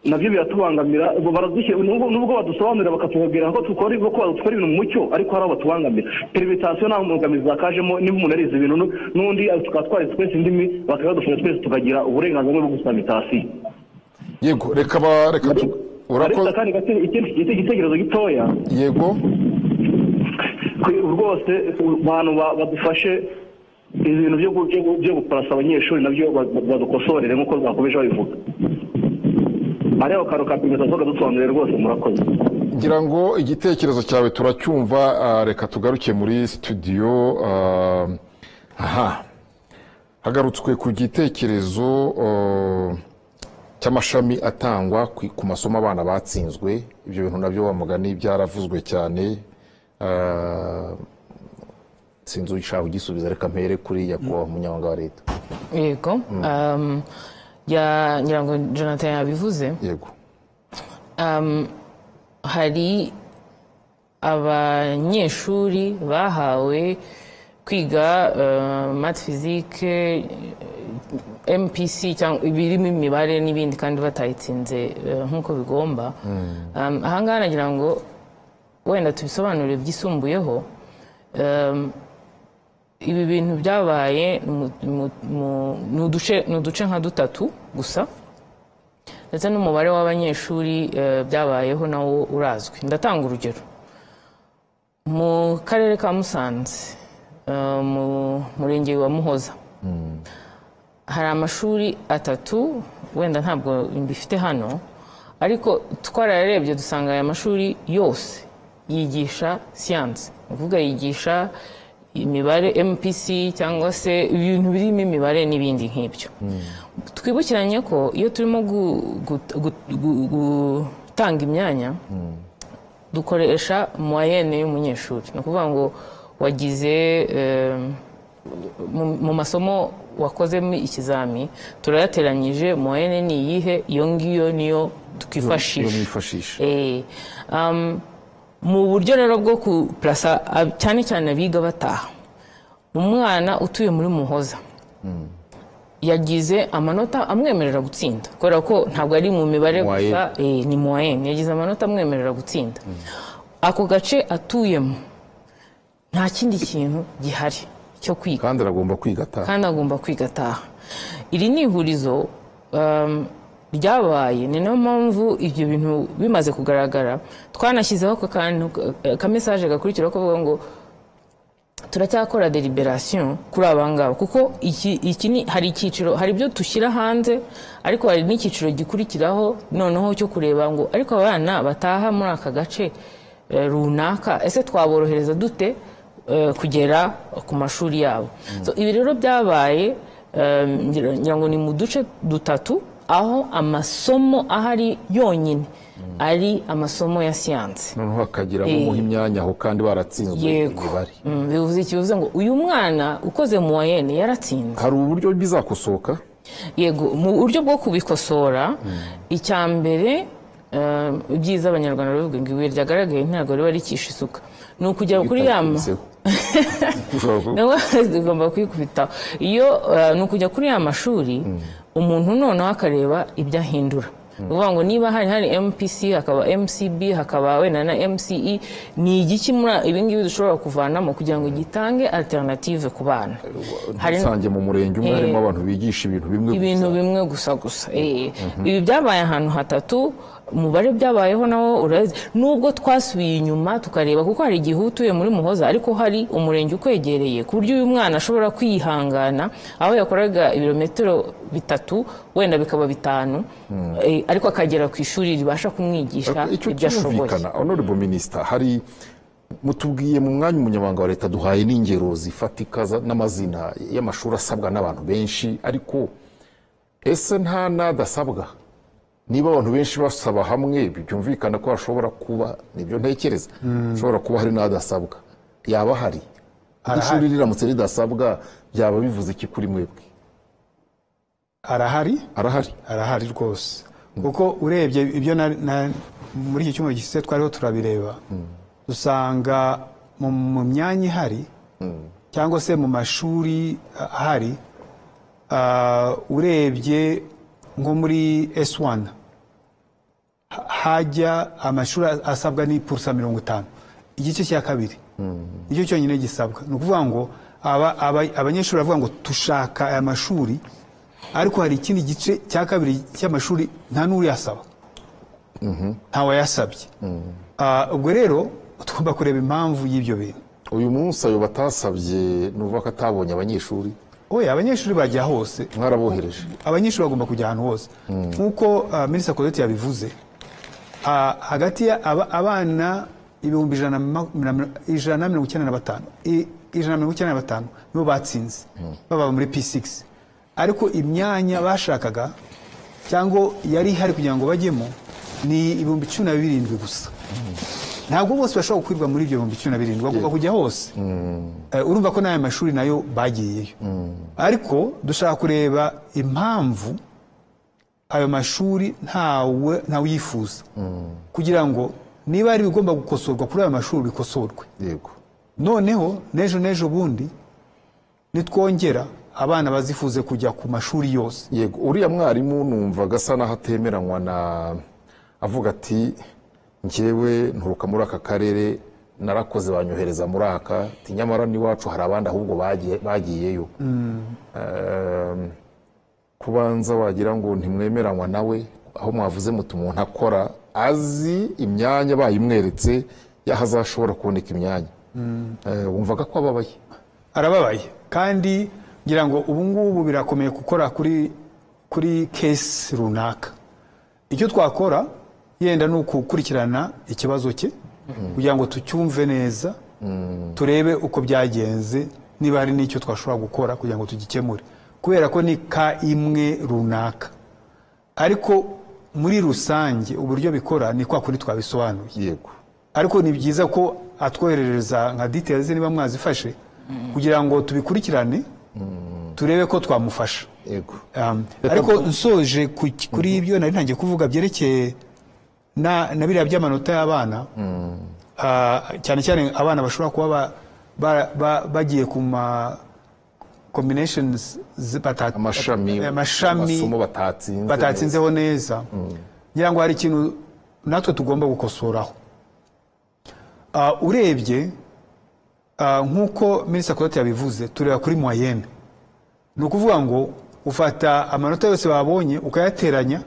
nabyo biratubangamira ubu baradushyira nubwo nubwo badusobanurira bakatubabwira ko dukora ibyo ko dukora ibintu mu mucyo ariko hari abatubangamira permitasiyo nta mbogamizi zakajemo niba umuntu yarize ibintu nu- n'undi eh, tukaba twarize twese indimi bakabadufasha twese tukagira uburenganzira bwo gusaba mitasiyo yego reka ba reka tu- ariko urakoze kandi gate- ikindi gite- igitekerezo gitoya yego kwe- rwose u- abantu ba- badufashe ibintu byo gu- byo gu- byo guparasa abanyeshuri nabyo ba- ba- badukosorere nk'uko bakomeje babivuga hariho akantu ka permitasiyo kadusobanurire rwose murakoze ngira ngo igitekerezo cyawe turacyumva ah, reka tugaruke muri studio ah, aha hagarutswe ku gitekerezo ah, cy'amashami atangwa ku ku masomo abana batsinzwe ibyo bintu nabyo wa mugani byaravuzwe cyane ah, sinzi ushaka ugisubiza reka mpere kuri nyakubahwa umunyamabanga wa leta yego um, ya ngira ngo jonathan yabivuze yego um, hari abanyeshuri bahawe kwiga uh, math physique eh, mpc cyangwa ibirimo imibare n'ibindi kandi batayitsinze eh, nk'uko bigomba um, ahangaha nagira ngo wenda tubisobanure byisumbuyeho um, ibi bintu byabaye mu- mu- mu- ni uduce- ni uduce nka dutatu gusa ndetse n'umubare w'abanyeshuri eh, byabayeho nawo urazwi ndatanga urugero mu karere ka musanze eh, mu murenge wa muhoza hari amashuri atatu wenda ntabwo mbifite hano ariko twarayarebye dusanga aya mashuri yose yigisha siyanse ni ukuvuga yigisha imibare mpc cyangwa se ibintu birimo imibare n'ibindi nk'ibyo twibukiranye ko iyo turimo gu- gu- gu- gu- gutanga imyanya dukoresha moyenne y'umunyeshuri ni ukuvuga ngo wagize eh, mu- mu masomo wakozemo ikizami turayateranyije moyenne ni iyihe iyo ngiyo niyo iyo twifashisha mwifashisha Eh, um, mu buryo rero bwo kuplasa ab- cyane cyane abiga bataha umwana utuye muri muhoza yagize amanota amwemerera gutsinda kubera ko ntabwo ari mu mibare Moyenne. gusa eh, ni moyenne yagize amanota amwemerera gutsinda ako gace atuyemo nta kindi kintu gihari cyo kwiga kandi aragomba kwiga ataha kandi agomba kwiga ataha iri ni ihurizo um, ryabaye ni nayo mpamvu ibyo bintu bimaze kugaragara twanashyizeho ako kantu eh, kamesaje gakurikiraho kavuga ngo turacyakora deliberation kuri abangaba kuko iki, iki ni, hari icyiciro hari ibyo dushyira hanze ariko hari n'icyiciro gikurikiraho noneho cyo kureba ngo ariko abana bataha muri aka gace eh, runaka ese twaborohereza dute eh, kugera ku mashuri yabo so, ibi rero byabaye eh, ngira ngira ngo ni mu duce dutatu aho amasomo ahari yonyine ari amasomo ya siyansi noneho hakageramo Eh. imyanya aho kandi baratsinzwe yego imibare Mm, bivuze ikibazo ngo uyu mwana ukoze mu wayene yaratsinze hari uburyo bizakosoka yego mu buryo bwo kubikosora icya mbere eh, ibyiza abanyarwanda baravuga ngo ibuye ryagaragaye ntabwo riba rikisha isuka ni ukujya kuri ya ma- Bitarikiseho. Ushobora kuvuga, nawe ugomba kwikubitaho iyo eh, ni ukujya kuri ya mashuri umuntu noneho akareba ibyo ahindura ni ukuvuga ngo niba hari hari mpc hakaba mcb hakaba wenda na mce ni igiki muri ibi ngibi dushobora kuvanamo kugira ngo gitange alternative ku bana hari nsange mu murenge umwe Eh. harimo abantu bigisha ibintu bimwe ibintu gusa. bimwe gusa gusa Eh, ibi byabaye ahantu hatatu umubare byabayeho nawo urazi nubwo twasubiye inyuma tukareba kuko hari igihe uba utuye muri muhoza ariko hari umurenge ukwegereye ku buryo uyu mwana ashobora kwihangana aho yakoraga ibirometero bitatu wenda bikaba bitanu eh, ariko akagera ku ishuri ribasha kumwigisha Ariko icyo ibyo ashoboye cyumvikana honorable minister hari mutubwiye mu mwanya umunyamabanga wa leta duhaye n'ingero zifatika za- n'amazina y'amashuri asabwa n'abantu benshi ariko ese nta n'adasabwa niba abantu benshi basaba hamwe byumvikana ko hashobora kuba nibyo ntekereza hashobora kuba hari n'adasabwa yaba hari Iri Arahari. shuri riramutse ridasabwa byaba bivuze iki kuri mwebwe arahari arahari arahari rwose kuko urebye ibyo na- na- muri iki cyumweru gishize twariho turabireba usanga mu mu myanya ihari cyangwa se mu mashuri ah, ahari ah, urebye nko muri S1 ha- hajya amashuri asabwa n'ipurusa mirongo itanu igice cya kabiri nicyo cyonyine gisabwa ni ukuvuga ngo aba- aba- abanyeshuri baravuga ngo tushaka aya mashuri ariko hari ikindi gice cya kabiri cy'amashuri nta n'uriyasaba ntawayasabye Ah, ubwo rero tugomba kureba impamvu y'ibyo bintu uyu munsi ayo batasabye ni uvuga ko atabonye abanyeshuri oya abanyeshuri bajya hose mwarabohereje abanyeshuri bagomba kujya ahantu hose nk'uko ah, minisita Claudette yabivuze ah, hagati ya aba- abana ibihumbi ijana na ma- na mira- ijana na mirongo icyenda na batanu i- ijana na mirongo icyenda na batanu nibo batsinze baba muri p6 ariko imyanya bashakaga cyangwa yari ihari kugira ngo bajyemo ni ibihumbi cumi na birindwi gusa ntabwo bose bashobora gukwirwa muri ibyo bihumbi cumi na birindwi bagomba kujya hose Eh, urumva ko n'aya mashuri nayo bagiyeyo ariko dushaka kureba impamvu ayo mashuri ntawe ntawuyifuza kugira ngo niba ari ibigomba gukosorwa kuri ayo mashuri bikosorwe yego noneho n'ejo n'ejo bundi nitwongera abana bazifuze kujya ku mashuri yose yego uriya mwarimu numva agasa n'aho atemeranywa na avuga ati njyewe nturuka muri aka karere narakoze banyohereza muri aka ati nyamara n'iwacu hari abandi ahubwo bagiye- bagiyeyo Ehm, kubanza wagira ngo ntimwemeranywa nawe aho mwavuze muti umuntu akora azi imyanya bayimweretse y'aho azashobora kuboneka imyanya Eh, wumvaga ko ababaye arababaye kandi ngira ngo ubu ngubu birakomeye gukora kuri kuri kesi runaka icyo twakora yenda ni ukukurikirana ikibazo cye kugira ngo tucyumve neza turebe uko byagenze niba hari n'icyo twashobora gukora kugira ngo tugikemure kubera ko ni ka imwe runaka ariko muri rusange uburyo bikora ni kwa kuri twabisobanuye yego ariko ni byiza ko atwoherereza nka details niba mwazifashe kugira ngo tubikurikirane turebe ko twamufasha yego Um, ariko nsoje ku- kuri ibyo nari ntangiye kuvuga byerekeye na na biriya by'amanota y'abana Ah, cyane cyane abana bashobora kuba ba- ba- ba- bagiye ku ma combinations zi- bata- amashami amashami amasomo batatsinze batatsinzeho neza ngira ngo hari ikintu natwe tugomba gukosoraho Ah, urebye ah, nk'uko minisita Claudette yabivuze tureba kuri moyenne ni ukuvuga ngo ufata amanota yose babonye ukayateranya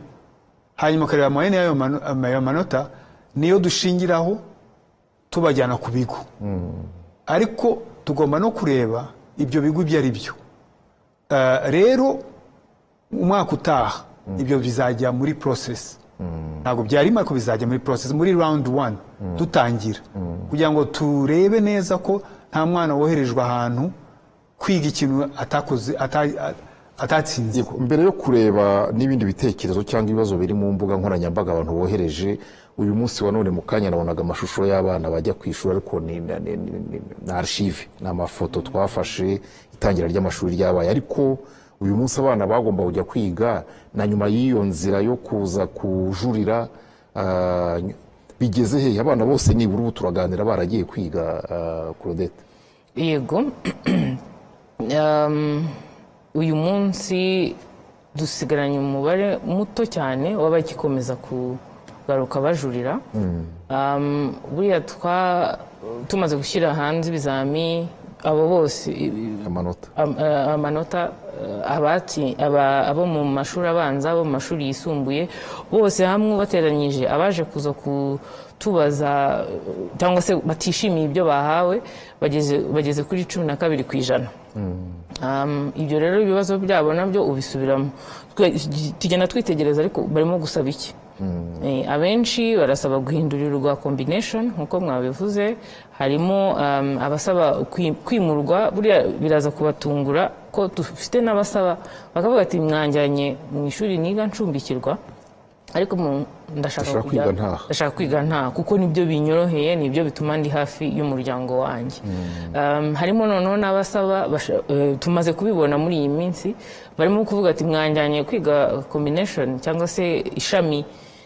hanyuma ukareba moyenne y'ayo mano- ayo manota niyo dushingiraho tubajyana ku bigo ariko tugomba no kureba ibyo bigo ibyo ari byo Ah, rero umwaka utaha ibyo bizajya muri process ntabwo byarimo ariko bizajya muri process muri round one dutangira kugira ngo turebe neza ko nta mwana woherejwe ahantu kwiga ikintu atakoze ata- a- atatsinze mbere yo kureba n'ibindi bitekerezo cyangwa ibibazo biri mu mbuga nkoranyambaga abantu bohereje uyu munsi wa none mu kanya nabonaga amashusho y'abana bajya ku ishuri ariko ni na- ni- ni- ni- ni arshive ni amafoto twafashe itangira ry'amashuri ryabaye ariko uyu munsi abana bagomba kujya kwiga na nyuma y'iyo nzira yo kuza kujurira ah, ny- bigeze hehe abana bose nibura ubu turaganira baragiye kwiga ah, claudette yego Um, uyu munsi dusigaranye umubare muto cyane w'abagikomeza kugaruka bajurira Um, buriya twa tumaze gushyira hanze ibizami abo bose i- amanota am- eh, amanota eh, abatsi- aba- abo mu mashuri abanza abo mu mashuri yisumbuye bose hamwe bateranyije abaje kuza kutubaza eh, cyangwa se batishimiye ibyo bahawe bageze bageze kuri cumi na kabiri ku ijana Um, ibyo rero ibibazo byabo nabyo ubisubiramo Twe- tugenda twitegereza ariko barimo gusaba iki Eh, abenshi barasaba guhindurirwa combination nkuko mwabivuze harimo um, abasaba kwi- kwimurwa buriya biraza kubatungura ko dufite n'abasaba bakavuga ati mwanjyanye mu ishuri niga ncumbikirwa ariko mu- ndashaka Ndashaka kujya- kwiga ntaha. ndashaka kwiga nta kuko nibyo binyoroheye nibyo bituma ndi hafi y'umuryango wanjye Um, harimo noneho n'abasaba basha- eh, tumaze kubibona muri iyi minsi barimo kuvuga ati mwanjyanye kwiga combination cyangwa se ishami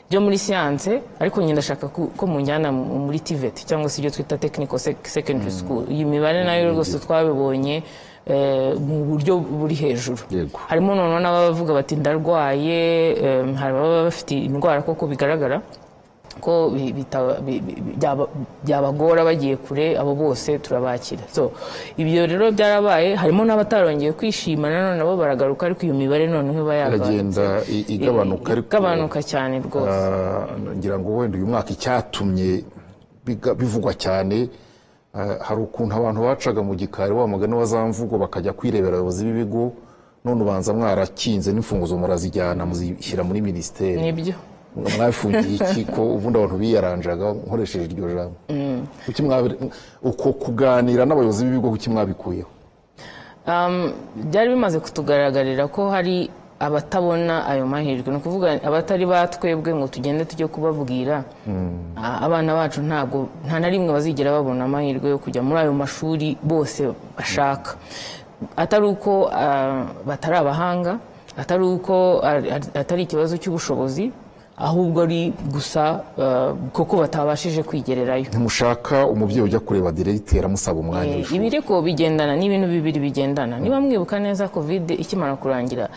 ryo muri siyanse ariko njye ndashaka ku- ko munjyana mu- muri tivet cyangwa se ibyo twita technical sec- secondary school iyi mibare nayo rwose twabibonye eh, mu buryo buri hejuru Yego. harimo noneho n'abavuga bati ndarwaye em, hari ababa bafite indwara koko bigaragara ko bi- bitaba- bi- bi- bi- byaba- byabagora bagiye kure abo bose turabakira so ibyo rero byarabaye harimo n'abatarongeye kwishima nanone nabo baragaruka ariko iyo mibare noneho iba yagabanutse. iragenda i- igabanuka ariko igabanuka cyane rwose Ah, ngira ngo wenda uyu mwaka icyatumye biga- bivugwa cyane ah, hari ukuntu abantu bacaga mu gikari wa mugani wa za mvugo bakajya kwirebera abayobozi b'ibigo none ubanza mwarakinze n'imfunguzo murazijyana muzishyira muri minisiteri nibyo mwabifungiye iki ko ubundi abantu biyaranjaga nkoresheje iryo jambo Kuki mwabi- uko kuganira n'abayobozi b'ibigo kuki mwabikuyeho Um, byari bimaze kutugaragarira ko hari abatabona ayo mahirwe ni ukuvuga abatari batwebwe ngo tugende tujye kubabwira A- abana bacu ntabwo nta na rimwe bazigera babona amahirwe yo kujya muri ayo mashuri bose bashaka atari uko ah, batari abahanga atari uko ari- ari- atari ikibazo cy'ubushobozi ahubwo ari gusa ah, kuko batabashije kwigererayo ntimushaka umubyeyi ujya kureba diregiteri amusaba umwanya Eh, w'ishuri ibi ariko bigendana ni ibintu bibiri bigendana niba mwibuka neza kovide ikimara kurangira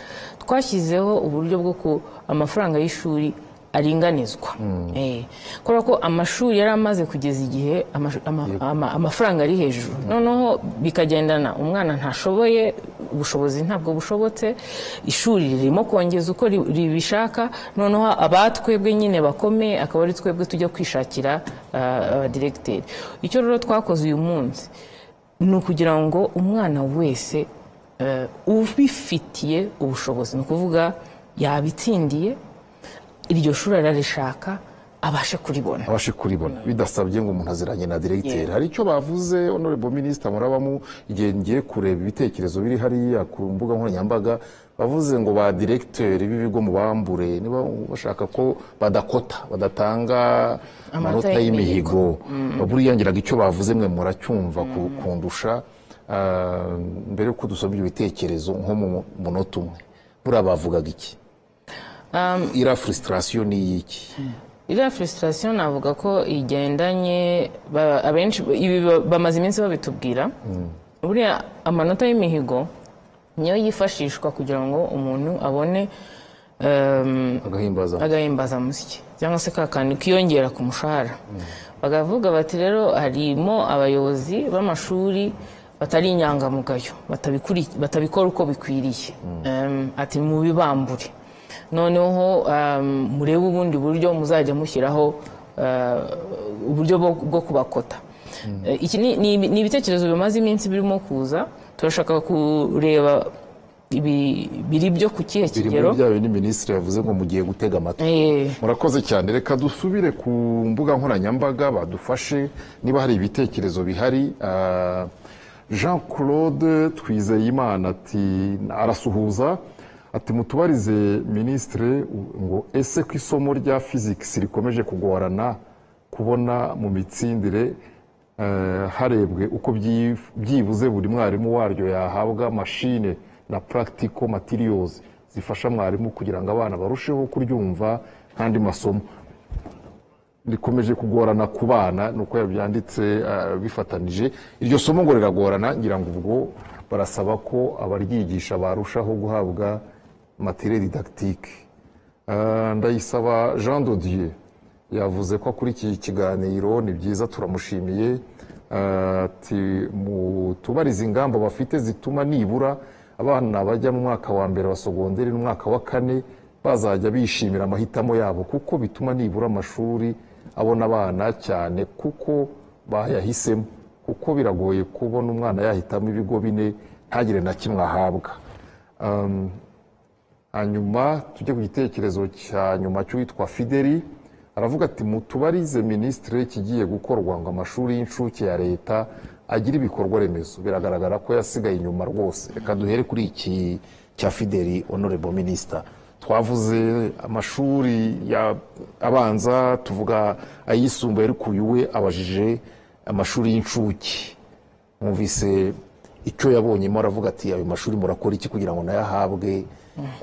twashyizeho uburyo bwo ku amafaranga y'ishuri aringanizwa Eh, kubera ko amashuri yari amaze kugeza igihe amashu- ama- ama- amafaranga ari hejuru noneho bikagendana umwana ntashoboye ubushobozi ntabwo bushobotse ishuri ririmo kongeza uko ri- ribishaka noneho abatwebwe nyine bakomeye akaba ari twebwe tujya kwishakira ah, abadiregiteri icyo rero twakoze uyu munsi ni ukugira ngo umwana wese eh, ubifitiye ubushobozi ni ukuvuga yabitsindiye iryo shuri ararishaka abashe kuribona abashe kuribona bidasabye ngo umuntu aziranye na diregiteri hari icyo bavuze honorable minisita murabamu igihe ngiye kureba ibitekerezo biri hariya ku mbuga nkoranyambaga bavuze ngo ba diregiteri b'ibigo mubambure niba bashaka ko badakota badatanga amanota y'imihigo buriya ngiraga icyo bavuze mwe muracyumva ku- kundusha Ah, mbere yuko dusoma ibyo bitekerezo nko mu munota umwe buriya bavugaga iki iriya frustration ni iy'iki iriya frustration navuga ko igendanye ba- abenshi ibi ba- bamaze iminsi babitubwira buriya amanota y'imihigo niyo yifashishwa kugira ngo umuntu abone em, agahimbaza agahimbazamusyi cyangwa se ka kantu kiyongera ku mushahara bakavuga bati rero harimo abayobozi b'amashuri batari inyangamugayo batabikuri- batabikora uko bikwiriye Em, ati mubibambure noneho em, murebe ubundi buryo muzajya mushyiraho eh, uburyo bwo bwo kubakota Eh, iki ni- ni ibi- ni ibitekerezo bimaze iminsi birimo kuza turashaka kureba ibi- biri byo ku kihe biri muri kigero bya bindi minisitiri yavuze ngo mugiye gutega amatwi Eh, murakoze cyane reka dusubire ku mbuga nkoranyambaga badufashe niba hari ibitekerezo bihari ah, jean claude twizeyimana ati arasuhuza ati mutubarize minisitire ngo ese ko isomo rya fizikisi rikomeje kugorana kubona mu mitsindire eh, harebwe uko byi- byibuze buri mwarimu waryo yahabwa mashine na practical materials zifasha mwarimu kugira ngo abana barusheho kuryumva nk'andi masomo rikomeje kugorana ku bana ni uko yabyanditse eh, bifatanije iryo somo ngo riragorana ngira ngo ubwo barasaba ko abaryigisha barushaho guhabwa materiel didactique Eh, ndayisaba jean dodier yavuze ko akurikiye ikiganiro ni byiza turamushimiye Eh, ati mutubarize ingamba bafite zituma nibura abana bajya mu mwaka wa mbere wa sogonderi n'umwaka wa kane bazajya bishimira amahitamo yabo kuko bituma nibura amashuri abona abana cyane kuko bayahisemo kuko biragoye kubona umwana yahitamo ibigo bine ntagire na kimwe ahabwa Um, hanyuma tujye ku gitekerezo cya nyuma cy'uwitwa fideli aravuga ati mutubarize minisitiri kigiye gukorwa ngo amashuri y'incuke ya leta agire ibikorwa remezo biragaragara ko yasigaye inyuma rwose reka duhere kuri iki cya fideli honorable minister twavuze amashuri ya abanza tuvuga ayisumbuye ariko uyu we abajije amashuri y'incuke mwumvise icyo yabonyemo aravuga ati ayo mashuri murakora iki kugira ngo nayo ahabwe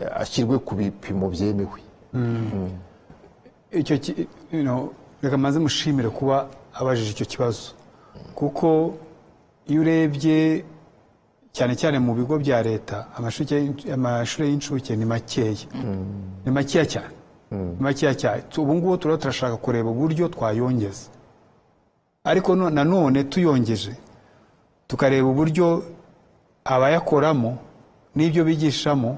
eh, ashyirwe ku bipimo byemewe icyo ki- you know, reka mbanze mushimire kuba abajije icyo kibazo kuko iyo urebye cyane cyane mu bigo bya leta amashuri y'in- amashuri y'incuke ni makeya ni makeya cyane ni makeya cyane Tu- ubu ngubu turaba turashaka kureba uburyo twayongeza ariko no- nanone tuyongeje tukareba uburyo abayakoramo n'ibyo bigishamo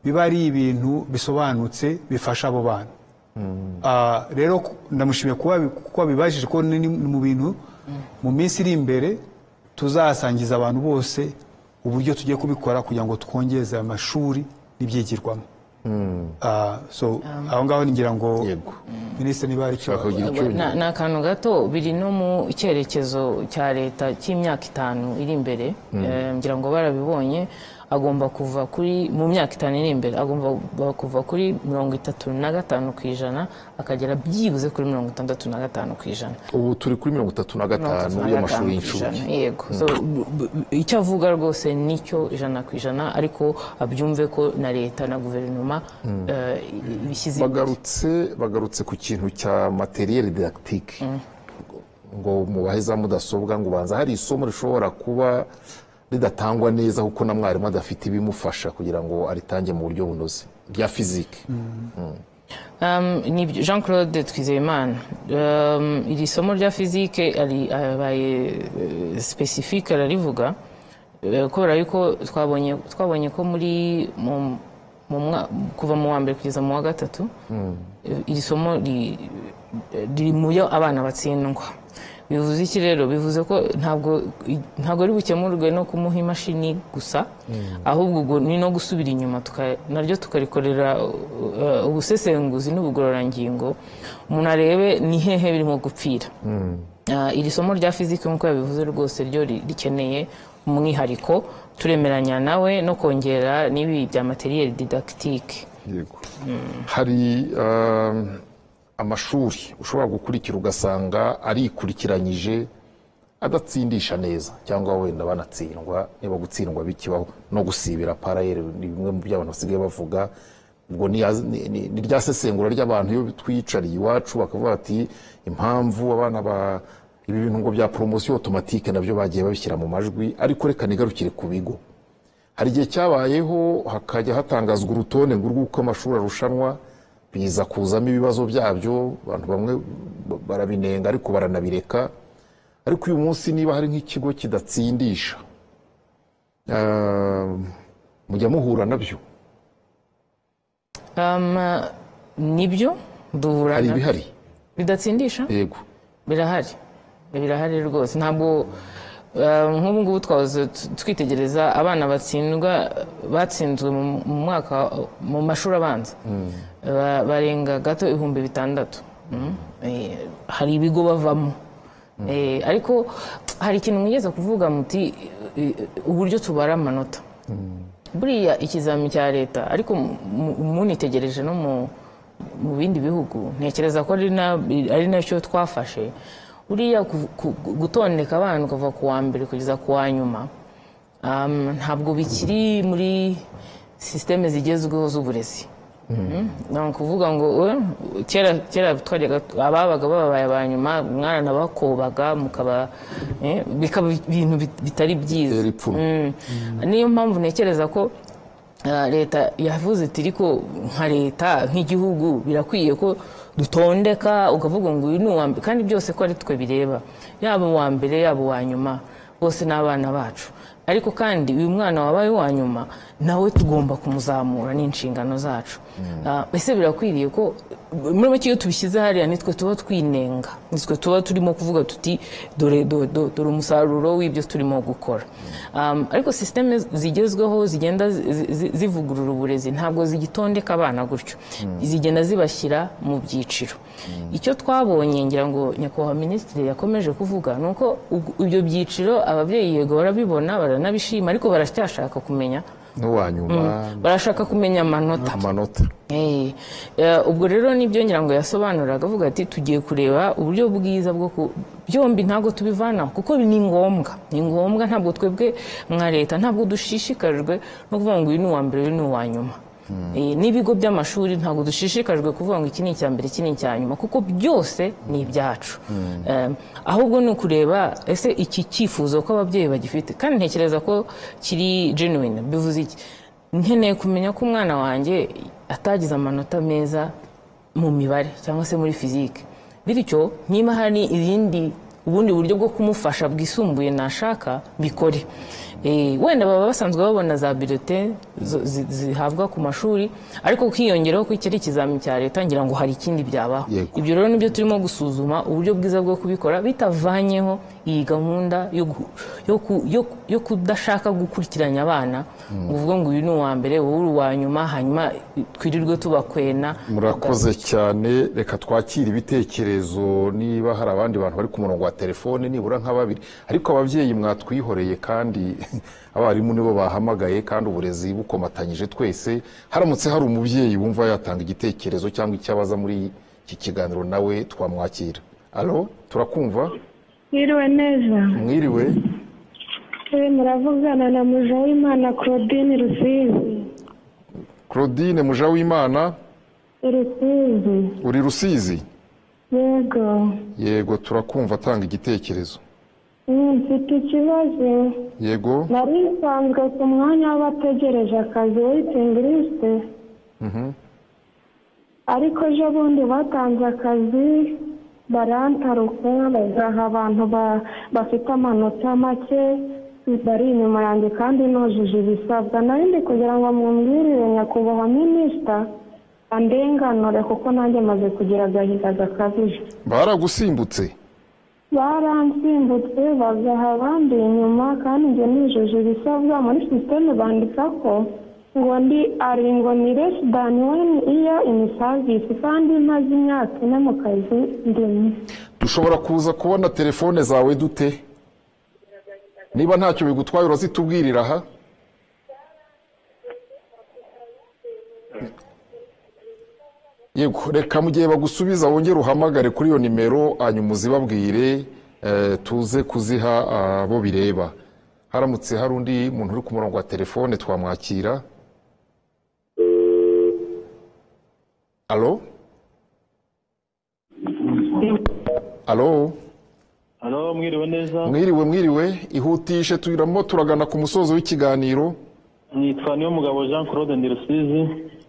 biba ari ibintu bisobanutse bifasha abo bana Ah, rero ku- ndamushimiye kuba bi- kuko bibajije ko ni ni mu bintu mu minsi iri imbere tuzasangiza abantu bose uburyo tugiye kubikora kugira ngo twongeze amashuri n'ibyigirwamo Ah, so aho ngaho ngira ngo Yego. minisitiri niba hari icyo Ushaka kugira icyo Na- ni akantu gato biri no mu cyerekezo cya leta cy'imyaka itanu iri imbere Eh, ngira ngo barabibonye agomba kuva kuri mu myaka itanu iri imbere agomba ba- kuva kuri mirongo itatu na gatanu ku ijana akagera byibuze kuri mirongo itandatu na gatanu ku ijana ubu turi kuri mirongo itatu na gatanu y'amashuri y'incuke yego So, b- b- icyo avuga rwose nicyo ijana ku ijana ariko abyumve ko na leta na guverinoma eh, bishyize imbere. bagarutse bagarutse ku kintu cya materiel didactique ngo mubahe za mudasobwa ngo ubanza hari isomo rishobora kuba ridatangwa neza kuko na mwarimu adafite ibimufasha kugira ngo aritange mu buryo bunoze rya fizike Um, ni ibyo- Jean Claude Twizeyimana um, iri somo rya fizike ari- abaye eh, specifique ararivuga eh, kubera yuko twabonye twabonye ko muri mu- mu mwa- kuva mu wa mbere kugeza mu wa gatatu eh, iri somo ri- riri mu yo abana batsindwa bivuze iki rero bivuze ko ntabwo ntabwo ari bukemurwe no kumuha imashini gusa ahubwo ubwo ni no gusubira inyuma tuka- naryo tukarikorera uh, ubusesenguzi n'ubugororangingo umuntu arebe ni hehe birimo gupfira Ah, iri somo rya fizike nk'uko yabivuze rwose ryo ri- rikeneye umwihariko turemeranya nawe no kongera n'ibi bya materiel didactique yego hari um, amashuri ushobora gukurikira ugasanga arikurikiranyije adatsindisha neza cyangwa wenda banatsindwa niba gutsindwa bikibaho no gusibira parayeri ni bimwe mu byo abantu basigaye bavuga ubwo ni ya- ni- ni ni rya sesengura ry'abantu iyo twiyicariye iwacu bakavuga bati impamvu abana ba ibi bintu ngo bya poromosiyo otomatike nabyo bagiye babishyira mu majwi ariko reka nigarukire ku bigo hari igihe cyabayeho hakajya hatangazwa urutonde ngo urw'uko amashuri arushanwa biza kuzamo ibibazo byabyo abantu bamwe ba- barabinenga ariko baranabireka ariko uyu munsi niba hari nk'ikigo kidatsindisha ah, mujya muhura nabyo um, nibyo duhura hari na- ibihari bidatsindisha yego birahari birahari rwose ntabwo eh, nk'ubu ngubu twahoze t- twitegereza abana batsindwa batsinzwe mu- mu mwaka mu mashuri abanza Ba- barenga gato ibihumbi bitandatu Mm. Eh, hari ibigo bavamo Eh, ariko hari ikintu mwigeze kuvuga muti eh, uburyo tubara amanota buriya ikizami cya leta ariko mu- mu- munitegereje no mu mu bindi bihugu ntekereza ko ari na- ari nacyo twafashe buriya ku- ku- gutondeka abana kuva ku wa mbere kugeza ku wa nyuma um, ntabwo bikiri muri sisiteme zigezweho z'uburezi ni ukuvuga ngo eh, kera kera twajyaga ababaga babaye aba nyuma mwana bakobaga mukaba eh, bikaba ibintu bit- bitari byiza Era ipfunwe. Mm. niyo mpamvu ntekereza ko ah, leta yavuze iti ariko nka leta nk'igihugu birakwiye ko dutondeka ukavuga ngo uyu ni uwa mbere kandi byose ko ari twe bireba yaba uwa mbere yaba uwa nyuma bose ni abana bacu ariko kandi uyu mwana wabaye uwa nyuma nawe tugomba kumuzamura ni inshingano zacu Ah, ese birakwiriye ko muri make iyo tubishyize hariya nitwe tuba twinenga nitwe tuba turimo kuvuga tuti dore do- do- dore umusaruro w'ibyo turimo gukora Um, ariko sisiteme zigezweho zigenda zi- zi- zivugurura uburezi ntabwo zigitondeka abana gutyo zigenda zibashyira mu byiciro icyo twabonye ngira ngo nyakubahwa minisitiri yakomeje kuvuga ni uko ubwo- ibyo byiciro ababyeyi yego barabibona baranabishima ariko baracyashaka kumenya n'uwanyuma barashaka kumenya amanota amanota Eh, eh, ubwo rero nibyo ngira ngo yasobanuraga avuga ati tugiye kureba uburyo bwiza bwo ku byombi ntabwo tubivanaho kuko ni ngombwa ni ngombwa ntabwo twebwe nka leta ntabwo dushishikajwe no kuvuga ngo uyu ni uwa mbere uyu ni uwa nyuma Eh, n'ibigo by'amashuri ntabwo dushishikajwe kuvuga ngo iki ni icya mbere iki ni icya nyuma kuko byose ni ibyacu Eh, ahubwo ni ukureba ese iki cyifuzo ko ababyeyi bagifite kandi ntekereza ko kiri genuine bivuze iki nkeneye kumenya ko umwana wanjye atagize amanota meza mu mibare cyangwa se muri fizike bityo niba hari irindi ubundi buryo bwo kumufasha bwisumbuye nashaka bikore Eh, wenda baba basanzwe babona za birote zihabwa ku mashuri ariko ukiyongeraho ko iki ari ikizami cya leta ngira ngo hari ikindi byabaho Yego. ibyo rero nibyo turimo gusuzuma uburyo bwiza bwo kubikora bitavanyeho iyi gahunda yo gu- yo ku- yo- yo kudashaka gukurikiranya abana ngo uvuge ngo uyu ni uwa mbere wowe uri uwa nyuma hanyuma twirirwe tubakwena murakoze cyane reka twakire ibitekerezo niba hari abandi bantu bari ku murongo wa telefone nibura nka babiri ariko ababyeyi mwatwihoreye kandi abarimu nibo bahamagaye kandi uburezi bukomatanyije twese haramutse hari umubyeyi wumva yatanga igitekerezo cyangwa icyo abaza muri iki kiganiro nawe twamwakira alo turakumva Mwiriwe neza mwiriwe Eh, muravugana na Mujawimana Claudine Rusizi claudine mujawimana Rusizi uri rusizi yego yego turakumva atanga igitekerezo Mm, mfite ikibazo yego nari nsanzwe ku mwanya w'abategereje akazi waiting list ariko ejo bundi batanze akazi barantaruka bagaha abantu ba- bafite amanota make bari inyuma yanjye kandi nujuje ibisabwa nari ndi kugira ngo mumbwirire nyakubahwa minisita andenganure kuko nanjye maze kugira agahinda gakabije baragusimbutse baransimbutse bagaha abandi inyuma kandi njye nijuje ibisabwa muri sisiteme bandika ko ngo ndi aringo ni less than one year in service kandi maze imyaka ine mu kazi ndimo dushobora kuza kubona telefone zawe dute niba ntacyo bigutwaye urazitubwirira aha yego reka mu gihe bagusubiza wongere uhamagare kuri iyo nimero hanyuma uzibabwire eh, tuze kuziha abo bireba haramutse hari undi muntu uri ku murongo wa telefone twamwakira alo alo Halo, mwiriwe neza. mwiriwe mwiriwe ihutishe turimo turagana ku musozo w'ikiganiro Nitwa niyo mugabo Jean Claude Ndirusizi,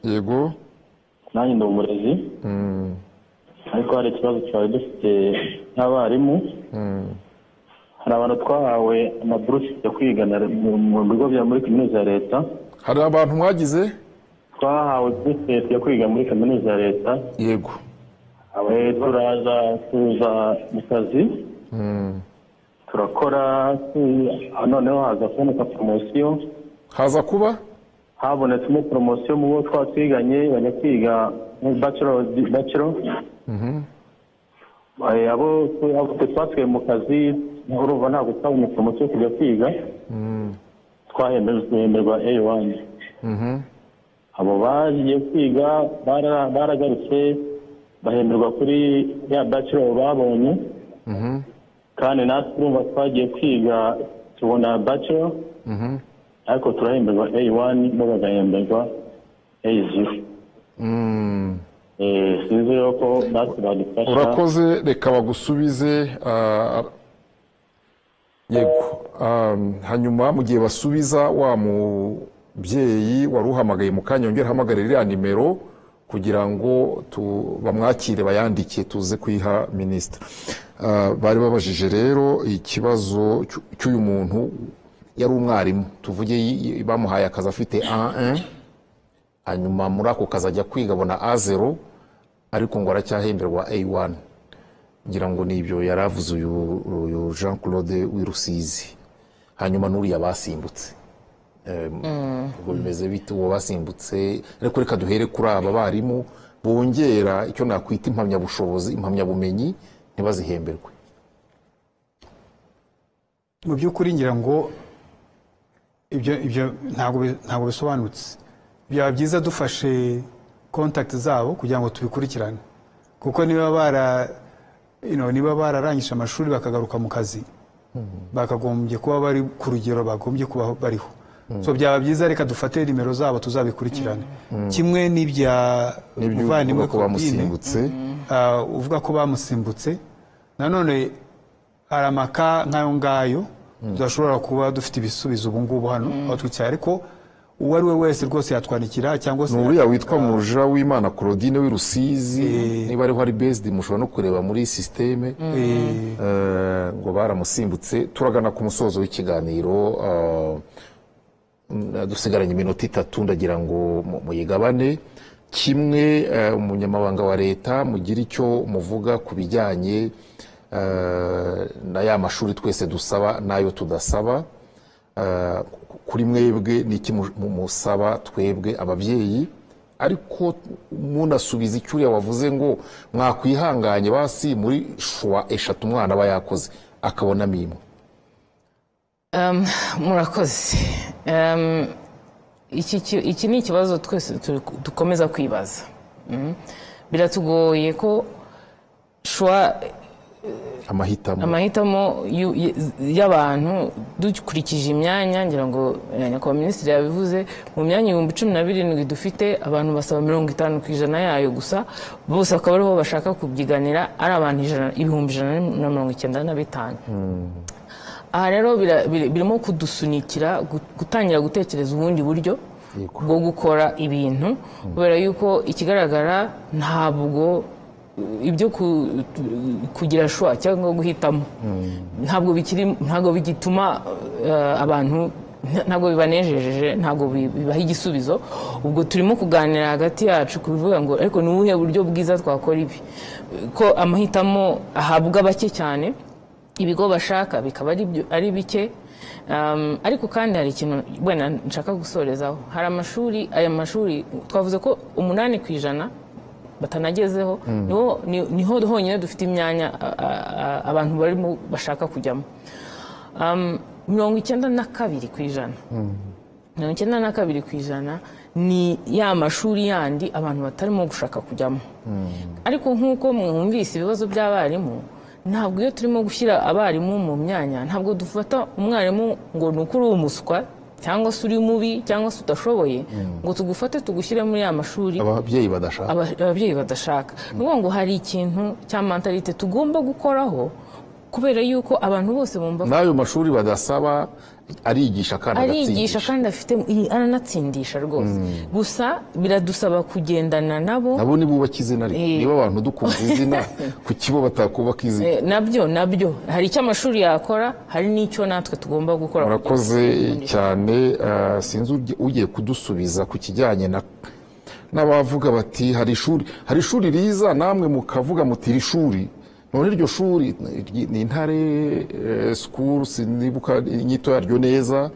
yego nanjye ndi umurezi. Ariko hari ikibazo twari dufite nk'abarimu. Hari abantu twahawe amaburusi yo kwigana mu mu bigo bya muri kaminuza ya leta. hari abantu mwagize Twahawe burusi yo kwiga muri kaminuza ya leta. yego Eh, Turaza tuza mu kazi. Turakora tu- noneho haza kuboneka poromosiyo. haza kuba habonetsemo poromosiyo mu bo twatwiganye bajya kwiga muri bachelor bachelor Eh, abo abo twe twasigaye mu kazi urumva ntabwo twabonetse umuco wo kujya kwiga twahemerwa eyi wani abo bagiye kwiga bara- baragarutse bahemerwa kuri ya bachelor babonye kandi natwe urumva twagiye kwiga tubona bachelor ariko turahemberwa eyi wani bo bagahemberwa eyi ziro Eh, sinzi rero ko natwe badufasha urakoze reka bagusubize ah, yego Ah, hanyuma mu gihe basubiza wa mubyeyi wari uhamagaye mu kanya yongera ahamagare iriya nimero kugira ngo tu- bamwakire bayandike tuze kuyiha minisita Ah, bari babajije rero ikibazo cy'u- cy'uyu muntu yari umwarimu tuvuge yi- yi- bamuhaye akazi afite A1 hanyuma muri ako kazi ajya kwiga abona A0 ariko ngo aracyahemberwa A1 ngira ngo ni ibyo yari avuze uyu uyu Jean Claude Wirusizi hanyuma n'uriya basimbutse Em, ubwo bimeze bite uwo basimbutse ariko reka duhere kuri aba barimu bongera icyo nakwita impamyabushobozi impamyabumenyi ntibazihemberwe mu by'ukuri ngira ngo ibyo ibyo ntabwo bi- ntabwo bisobanutse byaba byiza dufashe kontakiti zabo kugira ngo tubikurikirane kuko niba bara you know, niba bararangije amashuri bakagaruka mu kazi bakagombye kuba bari ku rugero bagombye kuba bariho so byaba byiza reka dufate nimero zabo tuzabikurikirane kimwe n'ibya n'ibyo muvandimwe kuba Claudine, bamusimbutse Ah, uvuga ko bamusimbutse nanone hari amaka nk'ayo ngayo tudashobora kuba dufite ibisubizo ubu ngubu hano aho twicaye ariko uwo ari we wese rwose yatwandikira cyangwa se ni uriya witwa muruja w'imana Claudine Wirusizi niba ariho ari based mushobora no kureba muri sisiteme Eh, Eh, ngo baramusimbutse turagana ku musozo w'ikiganiro eh, mm, dusigaranye iminota itatu ndagira ngo mu- muyigabane kimwe eh, umunyamabanga wa leta mugira icyo muvuga ku bijyanye eh, na ya mashuri twese dusaba n'ayo tudasaba Eh, kuri mwebwe ni iki mu- mu- musaba twebwe ababyeyi ariko munasubiza icyo uriya wavuze ngo mwakwihanganye basi muri shuwa eshatu umwana aba yakoze akabonamo imwe Um, murakoze um, iki, ki- iki ni ikibazo twese turi- dukomeza kwibaza Mm. biratugoye ko shwa amahitamo amahitamo y'u- y- y'abantu dukurikije imyanya ngira ngo eh, nyakubahwa minisitiri yabivuze mu myanya ibihumbi cumi na birindwi dufite abantu basaba mirongo itanu ku ijana yayo gusa bose bakaba ariho bashaka kubyiganira ari abantu ijana ibihumbi ijana na mirongo icyenda na bitanu aha rero bira- biri- birimo kudusunikira gu- gutangira gutekereza ubundi buryo bwo gukora ibintu kubera yuko ikigaragara ntabwo uh, ibyo ku- tu- kugira shwa cyangwa guhitamo ntabwo bikiri ntabwo bigituma uh, abantu nta- ntabwo bibanejeje ntabwo bi- bibaha igisubizo ubwo turimo kuganira hagati yacu kubivuga ngo ariko ni ubuhe buryo bwiza twakora ibi ko amahitamo ahabwa bake cyane ibigo bashaka bikaba ari byo- ari bike Um, ariko kandi hari ikintu wenda nshaka gusorezaho hari amashuri aya mashuri twavuze ko umunani ku ijana batanagezeho niho- ni- niho honyine dufite imyanya a- a- a- abantu barimo bashaka kujyamo Um, mirongo icyenda na kabiri ku ijana mirongo icyenda na kabiri ku ijana ni ya mashuri yandi abantu batarimo gushaka kujyamo ariko nk'uko mwumvise ibibazo by'abarimu ntabwo iyo turimo gushyira abarimu mu myanya ntabwo dufata umwarimu ngo ni uko uri umuswa cyangwa se uri mubi cyangwa se udashoboye ngo tugufate tugushyire muri ya mashuri ababyeyi badashaka aba- ababyeyi badashaka ni ukuvuga ngo hari ikintu cya mentalite tugomba gukoraho kubera yuko abantu bose bumva n'ayo mashuri badasaba arigisha kandi arigisha agatsindisha kandi afite aranatsindisha rwose gusa biradusaba kugendana nabo nabo nibubakize izina ariko Eh. niba abantu dukunze izina ku kibo batakubaka izina Eh, nabyo nabyo hari icyo amashuri yakora hari n'icyo natwe tugomba gukora murakoze cyane ah, sinzi ugi- ugiye kudusubiza ku kijyanye na n'abavuga bati hari ishuri hari ishuri riza namwe mukavuga muti iri shuri none iryo shuri ni- ni intare eh, school sinibuka inyito yaryo neza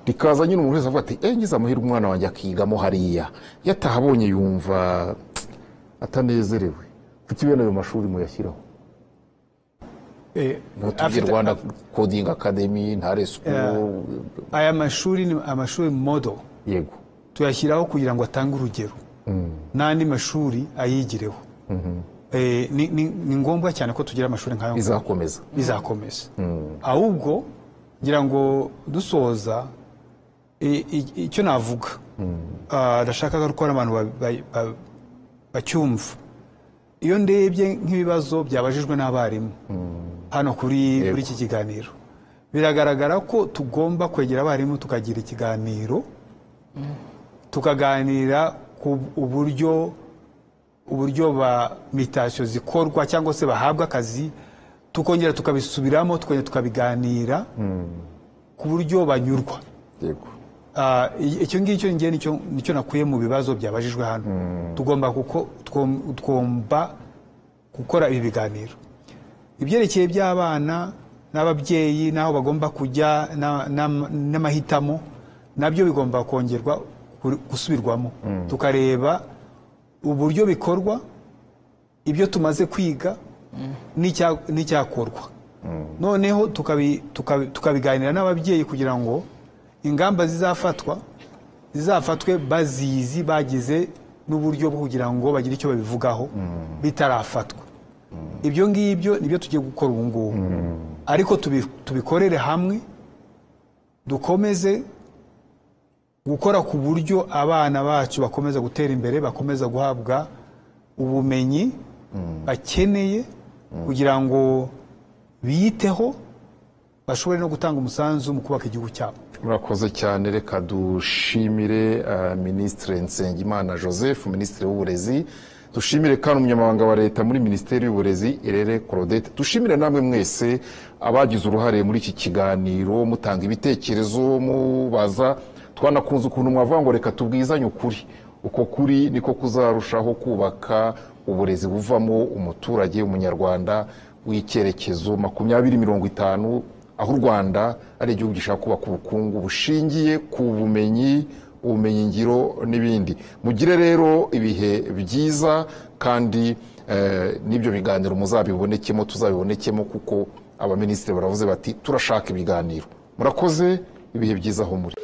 rikaza nyine umuntu wese avuga ati eh ngize amahirwe umwana wanjye akigamo hariya iyo atahabonye yumva atananezerewe kuki bene ayo mashuri muyashyiraho eh, ntutubwire afite- rwanda coding academy ntare school aya mashuri ni amashuri modo yego tuyashyiraho kugira ngo atange urugero n'andi mashuri ayigireho Eh, ni- ni ni ngombwa cyane ko tugira amashuri nk'ayo ngaya. bizakomeza bizakomeza ahubwo ngira ngo dusoza i- i- icyo navuga Ah, ndashaka ko ari abantu ba- ba- ba- bacyumva iyo ndebye nk'ibibazo byabajijwe n'abarimu hano kuri kuri iki kiganiro biragaragara ko tugomba kwegera abarimu tukagira ikiganiro tukaganira ku uburyo uburyo ba mitasiyo zikorwa cyangwa se bahabwa akazi tukongera tukabisubiramo tukongera tukabiganira ku buryo banyurwa yego Ah, i- icyo ngicyo ngiye nicyo nicyo nakuye mu bibazo byabajijwe hano tugomba kuko tugom- tugomba gukora ibi biganiro ibyerekeye by'abana n'ababyeyi n'aho bagomba kujya na- na- n'amahitamo nabyo bigomba kongerwa kuri- gusubirwamo tukareba uburyo bikorwa ibyo tumaze kwiga n'icya- n'icyakorwa noneho tukabi- tukabi- tukabiganira n'ababyeyi kugira ngo ingamba zizafatwa zizafatwe bazizi bagize n'uburyo bwo kugira ngo bagire icyo babivugaho bitarafatwa ibyo ngibyo nibyo tugiye gukora ubu ngubu ariko tubi- tubikorere hamwe dukomeze gukora ku buryo abana bacu bakomeza gutera imbere bakomeza guhabwa ubumenyi bakeneye kugira ngo biyiteho bashobore no gutanga umusanzu mu kubaka igihugu cyabo murakoze cyane reka dushimire eh, minisitiri nsengimana joseph minisitiri w'uburezi dushimire kandi umunyamabanga wa leta muri minisiteri y'uburezi irere claudette dushimire namwe mwese abagize uruhare muri iki kiganiro mutanga ibitekerezo mubaza twanakunze ukuntu mwavuga ngo reka tubwizanye ukuri uko kuri niko kuzarushaho kubaka uburezi buvamo umuturage umunyarwanda w'icyerekezo makumyabiri mirongo itanu aho u rwanda ari igihugu gishaka kubaka ubukungu bushingiye ku bumenyi ubumenyingiro n'ibindi mugire rero ibihe byiza kandi eh, n'ibyo biganiro muzabibonekemo tuzabibonekemo kuko abaminisitiri baravuze bati turashaka ibiganiro murakoze ibihe byiza aho muri